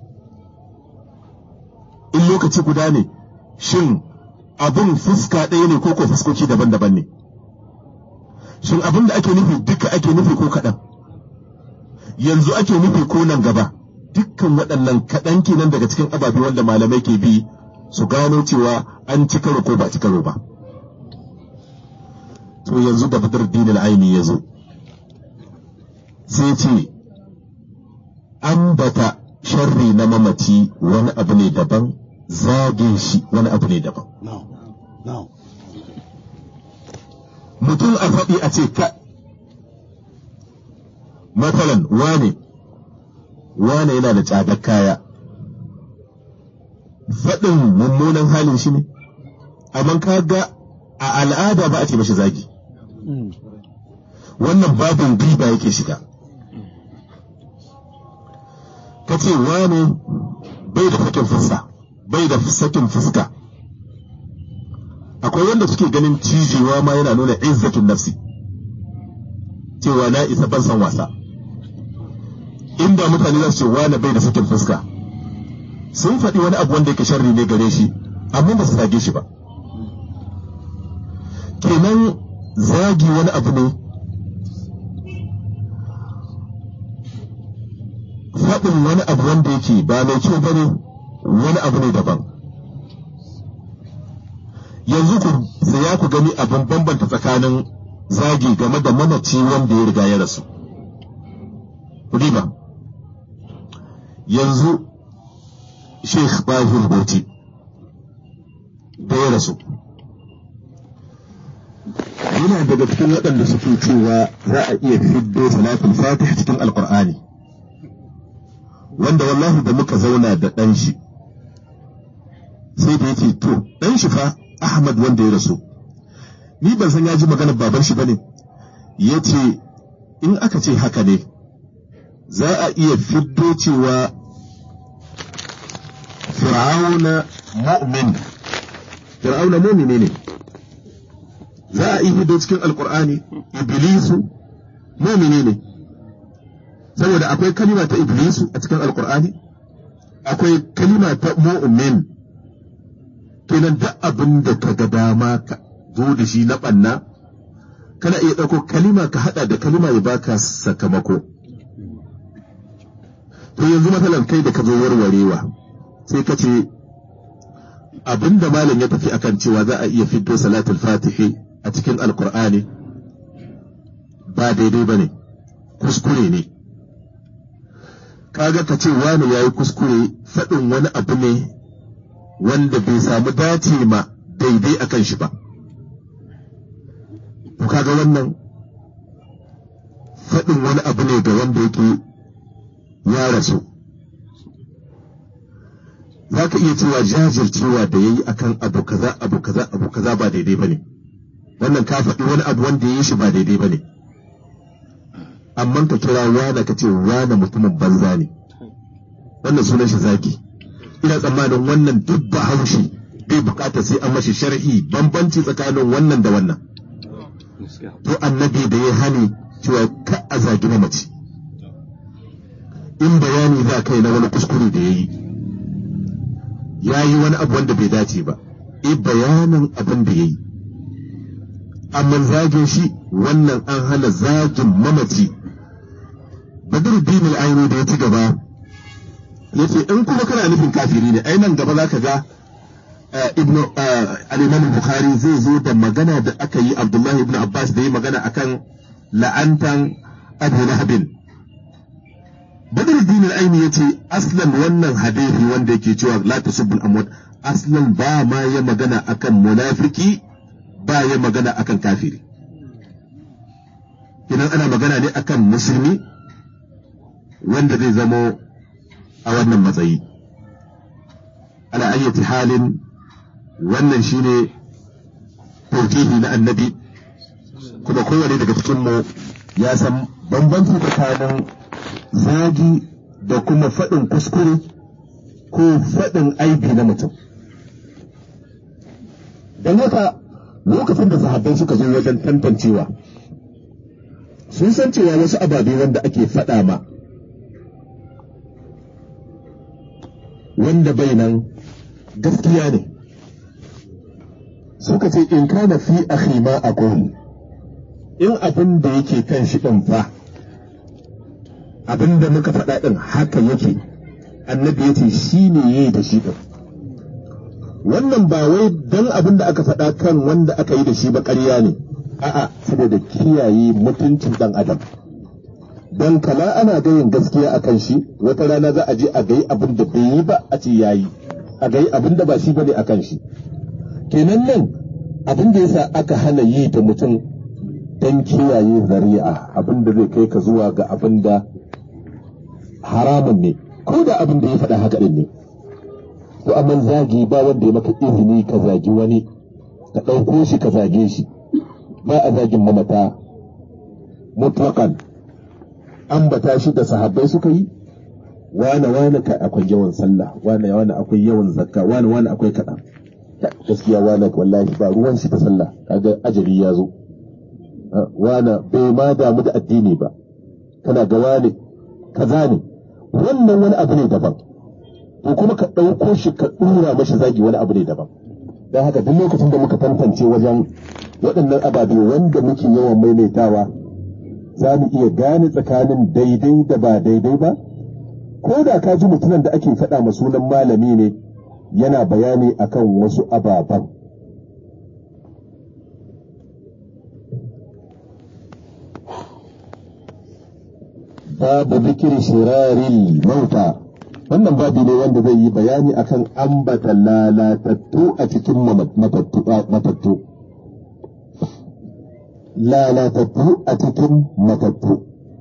Speaker 1: in lokaci guda ne shin abin fuska ɗaya ne ko ko fuskoki daban-daban ne shin abin da ake nufi duka ake nufi ko kaɗan yanzu ake nufi ko nan gaba dukkan waɗannan kaɗan kenan daga cikin ababe wanda malamai ke bi su gano cewa an ci karo ko ba ci karo ba to yanzu da badar dinin aini ya zo sai ce ambata sharri na mamaci wani abu ne daban zage shi wani abu ne daban mutum a faɗi a ce ka matsalan wane wane yana da tsadar kaya faɗin mummunan halin shi ne amma ka ga a al'ada ba a ce mashi zagi wannan babin riba yake shiga ka ce wane bai da sakin fuska bai da sakin fuska akwai wanda suke ganin cijewa ma yana nuna izzatun nafsi cewa na isa ban san wasa inda mutane za su ce wane bai da sakin fuska sun faɗi wani abu wanda yake sharri ne gare shi amma ba su zage shi ba kenan zagi wani abu ne faɗin wani abu wanda yake ba mai kyau ba ne wani abu ne daban yanzu ku tsaya ku gani abin bambanta tsakanin zagi game da mamaci wanda ya riga ya rasu riba yanzu sheikh bahir bauchi da ya rasu yana daga cikin waɗanda suke cewa za a iya fiddo salatul fatih cikin alkur'ani wanda wallahi da muka zauna da ɗan shi sai da yake to ɗan shi fa ahmad wanda ya rasu ni ban san ya ji maganar baban shi bane ya ce in aka ce haka ne za a iya fiddo cewa fir'auna mu'min fir'auna mu'mini ne za a iya fiddo cikin alkur'ani iblisu mu'mini ne saboda akwai kalima ta iblisu a cikin alkur'ani akwai kalima ta mu'min kenan duk abin da ka ga dama ka zo da shi na ɓanna kana iya ɗauko kalima ka haɗa da kalima ya baka sakamako to yanzu matsalan kai da ka zo warwarewa sai ka ce abin da malam ya tafi akan cewa za a iya fito salatul fatihi a cikin alkur'ani ba daidai ba ne kuskure ne kaga ka ce wani ya yi kuskure faɗin wani abu ne wanda bai samu dace ma daidai a kan shi ba. To kaga wannan faɗin wani abu ne ga wanda yake ya rasu za ka iya cewa jajircewa da ya yi akan abu kaza abu kaza abu kaza ba daidai ba ne wannan ka faɗi wani abu wanda ya yi shi ba daidai ba ne amma ka kira wane ka ce wane mutumin banza ne wannan sunan shi zaki ina tsammanin wannan duk ba haushi bai bukata sai an mashi sharhi bambanci tsakanin wannan da wannan to annabi da ya hani cewa ka a zagi na mace in bayani za kai na wani kuskure da ya yi ya yi wani abu wanda bai dace ba e bayanin abin da ya yi amma zagin shi wannan an hana zagin mamaci badruddin al-aini da ya ci gaba ya ce in kuma kana nufin kafiri ne ai nan gaba za ka ga ibn al-imam bukhari zai zo da magana da aka yi abdullahi ibn abbas da yi magana akan la'antan abu lahabin badruddin al-aini ya ce aslan wannan hadisi wanda yake cewa la tasubbul amwat aslan ba ma ya magana akan munafiki ba ya magana akan kafiri idan ana magana ne akan musulmi wanda zai zamo a wannan matsayi ala ayyati halin wannan shine taukihi na annabi kuma kowane daga cikinmu ya san bambanci tsakanin zagi da kuma faɗin kuskure ko faɗin aibi na mutum don haka lokacin da sahabbai suka zo wajen tantancewa sun san cewa wasu ababe wanda ake faɗa ma wanda bai nan gaskiya ne suka ce in kana fi akhi ma aqul in abin da yake kan shi din fa abin da muka faɗa din haka yake annabi yace shine yayi da shi din wannan ba wai dan abin da aka faɗa kan wanda aka yi da shi ba ƙarya ne a'a saboda kiyaye mutuncin dan adam don kala ana gayin gaskiya a kan shi wata rana za a je a gayi abin da bai yi ba a ce ya yi a gayi abin da ba shi ba ne a kan shi kenan nan abin da yasa aka hana yi da mutum don kiyaye zari'a abin da zai kai ka zuwa ga abin da haramun ne ko da abin da ya faɗa haka ɗin ne to amma zagi ba wanda ya maka izini ka zagi wani ka ɗauko shi ka zage shi ba a zagin mamata mutlaƙan ambata shi da sahabbai suka yi wane wane kai akwai yawan sallah wane wane akwai yawan zakka wane wane akwai kaɗan gaskiya wane wallahi ba ruwan shi ta sallah kaga ajali ya zo wane bai ma damu da addini ba kana ga wane kaza ne wannan wani abu ne daban to kuma ka ɗauko shi ka ɗura mashi zagi wani abu ne daban don haka duk lokacin da muka tantance wajen waɗannan ababe wanda muke yawan maimaitawa za mu iya gane tsakanin daidai da ba daidai ba ko da ka ji mutumin da ake faɗa ma sunan malami ne yana bayani akan wasu ababen babu zikiri shirari mauta wannan babu ne wanda zai yi bayani akan ambata lalatattu a cikin matattu lalatattu a cikin matattu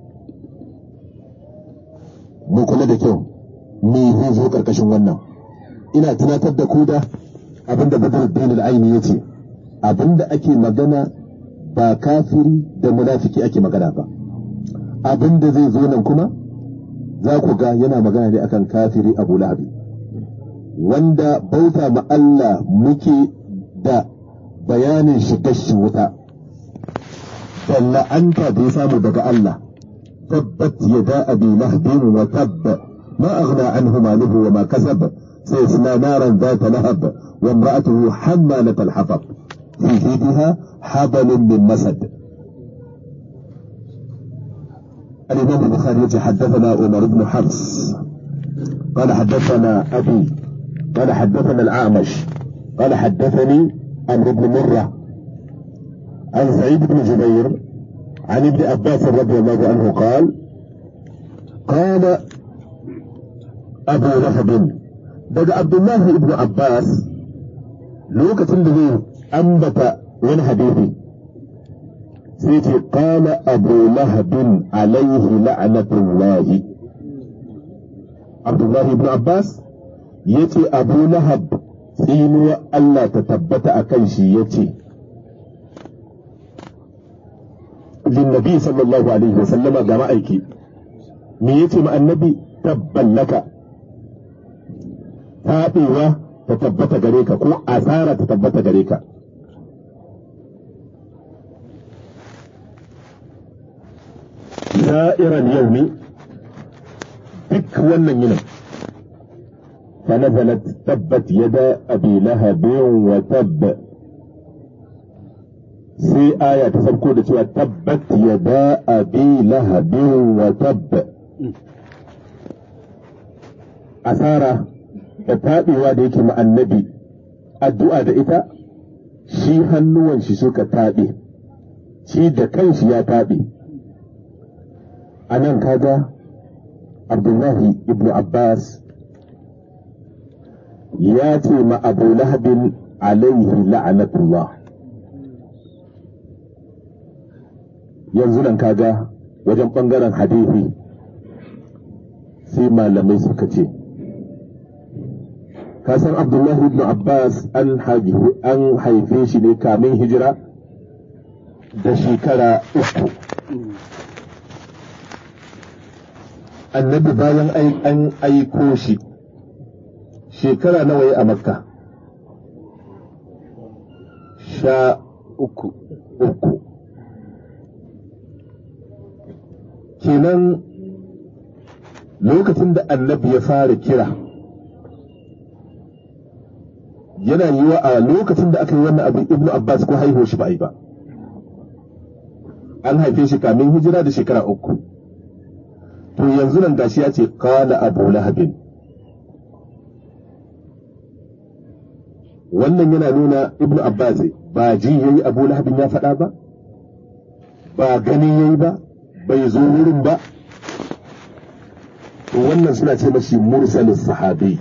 Speaker 1: mu kula da kyau me zai zo karkashin wannan ina tunatar da ku da abinda badruddin al-aini yace abinda ake magana ba kafiri da munafiki ake magana ba abinda zai zo nan kuma za ku ga yana magana ne akan kafiri abu lahabi wanda bauta ma Allah muke da bayanin shigar shi wuta da la'anta da ya samu daga Allah tabbat yada abi lahabin wa tabb ma aghna anhu maluhu wa ma kasab sayasla naran ذات لهب وامرأته حمالة الحطب في جيدها حبل من مسد الإمام البخاري حدثنا عمر بن حفص قال حدثنا أبي قال حدثنا الأعمش قال حدثني عمرو بن مرة عن سعيد بن جبير عن ابن عباس رضي الله عنه قال قال أبو لهب daga Abdullahi ibn Abbas lokacin da zai ambata wani hadisi sai sai ce qala abu lahabin alaihi la'natullahi abdullahi ibn abbas yace abu lahab tsinuwa Allah ta tabbata a kan shi yace linnabi sallallahu alaihi wa sallama ga ma'aiki me yace ma annabi tabban laka taɓewa ta tabbata gare ka ko asara ta tabbata gare ka sa'iran yaumi duk wannan yinin فنزلت تبت يدا أبي لهب وتب sai aya ta farko da cewa tabbat yada abi lahabin wa tabb asara da taɓewa da yake annabi addu'a da ita shi hannuwan shi suka taɓe shi da kanshi ya taɓe a nan kaga abdullahi ibn abbas ya ce ma abu lahabin alaihi la'anatullah yanzu nan kaga wajen ɓangaren hadithi sai malamai suka ce kasan abdullahi ibn abbas an haife shi ne kamin hijira da shekara uku annabi bayan an aiko shi shekara nawa ya a makka sha
Speaker 2: uku
Speaker 1: uku kenan lokacin da annabi ya fara kira yana yi wa a lokacin da aka yi wannan abin ibnu abbas ko haihuwa shi ba a yi ba an haife shi kamin hijira da shekara uku to yanzu nan gashi ya ce kala abu lahabin wannan yana nuna ibnu abbas ba ji yayi abu lahabin ya faɗa ba ba gani yayi ba bai zo wurin ba to wannan suna ce mashi mursalin sahabi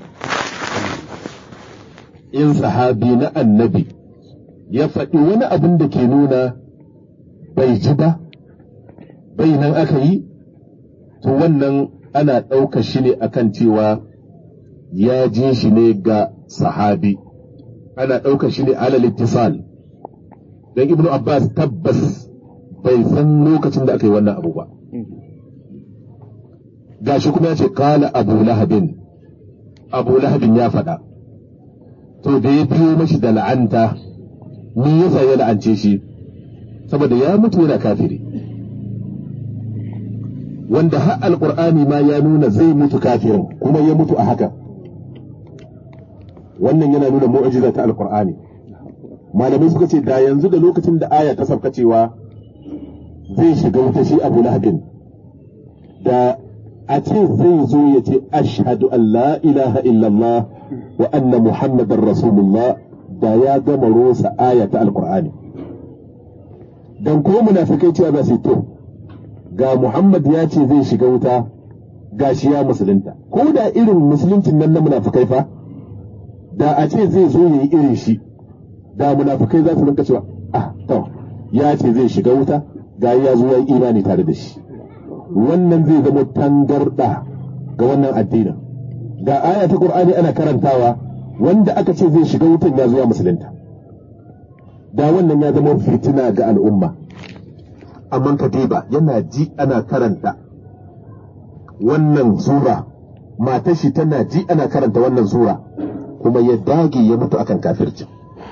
Speaker 1: in sahabi na annabi ya faɗi wani abin da ke nuna bai ji ba bai nan aka yi to wannan ana ɗaukar shi ne akan cewa ya je shi ne ga sahabi ana ɗaukar shi ne alal ittisal dan ibnu abbas tabbas bai san lokacin da aka yi wannan abu ba gashi kuma ya ce kala abu lahabin abu lahabin ya faɗa to da ya biyo mashi da la'anta me yasa ya la'ance shi saboda ya mutu yana kafiri wanda har alqur'ani ma ya nuna zai mutu kafirin kuma ya mutu a haka wannan yana nuna mu'jiza ta alqur'ani malamai suka ce da yanzu da lokacin da aya ta sauka cewa zai shiga wuta shi abu lahabin da a ce zai zo ya ce ashhadu an la ilaha illallah wa anna muhammadar rasulullah da ya gama rosa aya ta alqur'ani dan ko munafikai cewa ba su to ga muhammad ya ce zai shiga wuta ga shi ya musulunta ko da irin musuluncin nan na munafikai fa da a ce zai zo yayi irin shi da munafikai za su rinka cewa ah to ya ce zai shiga wuta ga ya zo yayi imani tare da shi wannan zai zama tangarda ga wannan addinin ga aya ta qur'ani ana karantawa wanda aka ce zai shiga wutan ya zo ya musulunta da wannan ya zama fitina ga al'umma amma katiba yana ji ana karanta wannan sura matar shi tana ji ana karanta wannan sura kuma ya dage ya mutu akan kafirci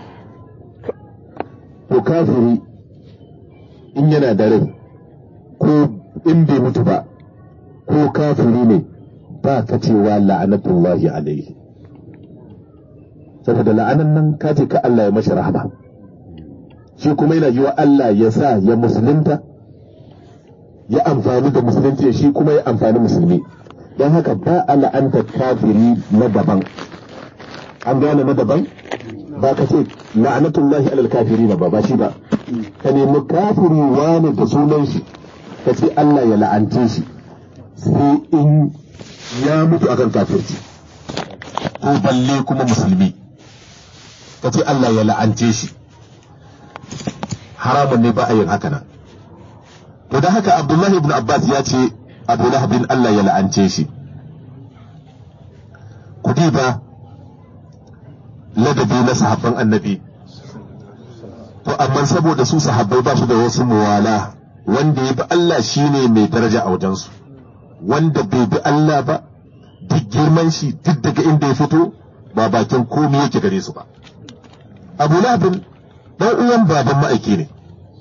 Speaker 1: to kafiri in yana da rai ko in bai mutu ba ko kafiri ne ba ka cewa la'anatullahi alaihi saboda la'anan nan ka ce ka Allah ya mashi rahama shi kuma yana yi wa Allah ya sa ya musulunta ya amfani da musulunci shi kuma ya amfani musulmi don haka ba a la'anta kafiri na daban an gane na daban ba ka ce la'anatullahi alal kafiri na ba ba shi ba ka nemi kafiri wani da sunan shi ka ce Allah ya la'ance shi sai in ya mutu akan kafirci ko balle kuma musulmi ka ce Allah ya la'ance shi haramun ne ba a yin haka nan to da haka abdullahi ibn abbas ya ce abu lahabin allah ya la'ance shi kudi ba ladabi na sahabban annabi to amma saboda su sahabbai ba su da wasu muwala wanda ya bi allah shine mai daraja a wajensu wanda bai bi allah ba duk girman shi duk daga inda ya fito ba bakin komi yake gare su ba abu lahabin dan uwan baban ma'aiki ne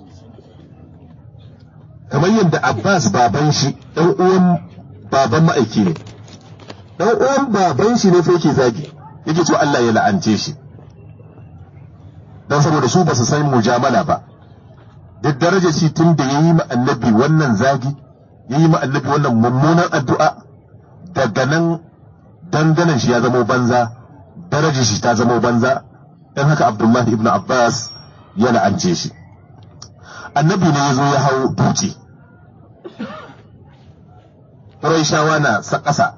Speaker 1: kamar yadda Abbas baban shi ɗan uwan baban ma'aiki ne ɗan uwan baban shi ne fa yake zagi yake cewa Allah ya la'ance shi dan saboda su ba su san mujamala ba duk darajar shi tun da yayi ma annabi wannan zagi yayi ma annabi wannan mummunan addu'a daga nan dandanan shi ya zamo banza darajar shi ta zamo banza dan haka Abdullahi ibn Abbas ya la'ance shi annabi ne ya zo ya hau dutse shawa na sa ƙasa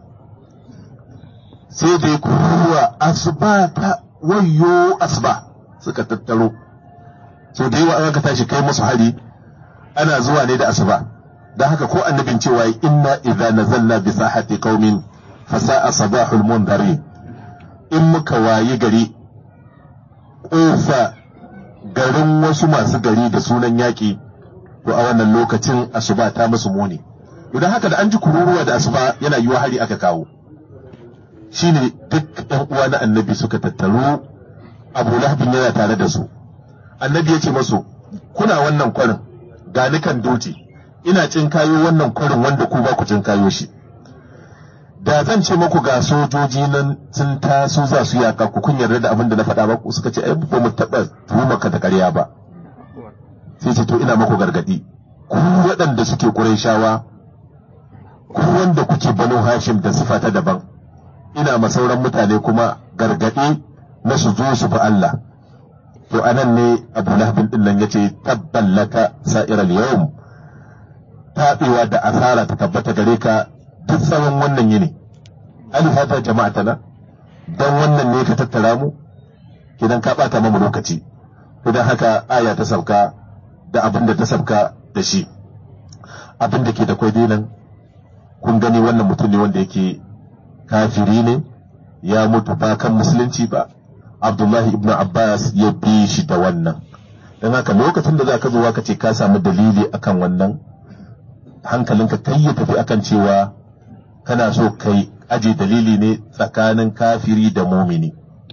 Speaker 1: sai da ya kuruwa asuba ta wayo asuba suka tattaro so da yawa an aka tashi kai musu hari ana zuwa ne da asuba don haka ko annabin cewa inna idza nazalna bi sahati qaumin fa sa'a sabahul mundari in muka wayi gari ƙofa garin wasu masu gari da sunan yaƙi to a wannan lokacin asuba ta musu muni idan haka da an ji kururuwa da asuba yana yiwa hari aka kawo shine duk ɗan uwa na annabi suka tattaru abu lahabin yana tare da su annabi ya ce masu kuna wannan kwarin ga ni kan doci ina cin kayo wannan kwarin wanda ku ba ku cin kayo shi da zan ce muku ga sojoji nan sun taso za su yaka ku kun yarda da abin da na faɗa ba ku suka ce ai ba mu taɓa tuhumaka da ƙarya ba sai ce to ina muku gargaɗi ku waɗanda suke ƙurayshawa ku wanda kuke banu hashim da sifa ta daban ina ma sauran mutane kuma gargaɗi na su zo su bi Allah to anan ne Abu Lahab din nan yace tabballaka sa'iral yawm taɓewa da asara ta tabbata gare ka duk tsawon wannan yini alif hada jama'atana dan wannan ne ka tattara mu idan ka bata mamu lokaci idan haka aya ta sauka da abin da ta sauka da shi abin da ke da kwai nan kun gani wannan mutum ne wanda yake kafiri ne ya mutu ba kan musulunci ba abdullahi ibn abbas ya bi shi da wannan don haka lokacin da za ka zo ka ce ka samu dalili akan wannan hankalinka kai ya tafi akan cewa kana so kai aje dalili ne tsakanin kafiri da mumini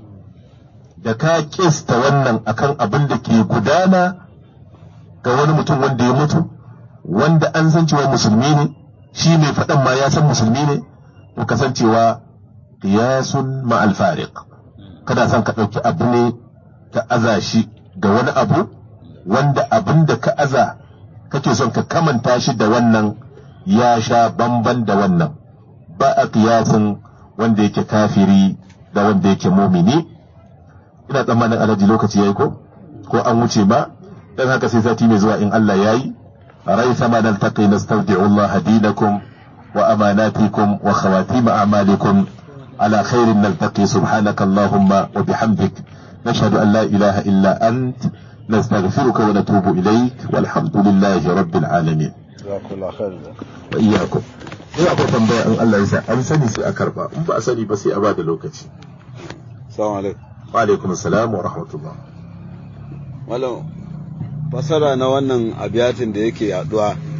Speaker 1: da ka kista wannan akan abin da ke gudana ga wani mutum wanda ya mutu wanda an san cewa musulmi ne shi mai faɗan ma ya san musulmi ne to kasancewa qiyasun ma'al fariq kada san ka ɗauki abu ne ka aza shi ga wani abu wanda abin da ka aza kake son ka kamanta shi da wannan ya sha bamban da wannan ba a kiyasin wanda yake kafiri da wanda yake mumini ina tsammanin alaji lokaci yayi ko ko an wuce ba dan haka sai sati mai zuwa in Allah yayi rai sama nan taqi nastawdi'u Allah dinakum wa amanatikum wa khawatim a'malikum على خير نلتقي سبحانك اللهم وبحمدك نشهد أن لا إله إلا أنت نستغفرك ونتوب إليك والحمد لله رب العالمين
Speaker 2: jazakallah khair
Speaker 1: وإياكم ina akwai tambaya in Allah ya sa an sani sai a karba in ba a sani ba sai a bada lokaci
Speaker 2: assalamu alaikum
Speaker 1: wa alaikum assalam wa rahmatullah
Speaker 2: malam fasara na wannan abiyatin da yake yaduwa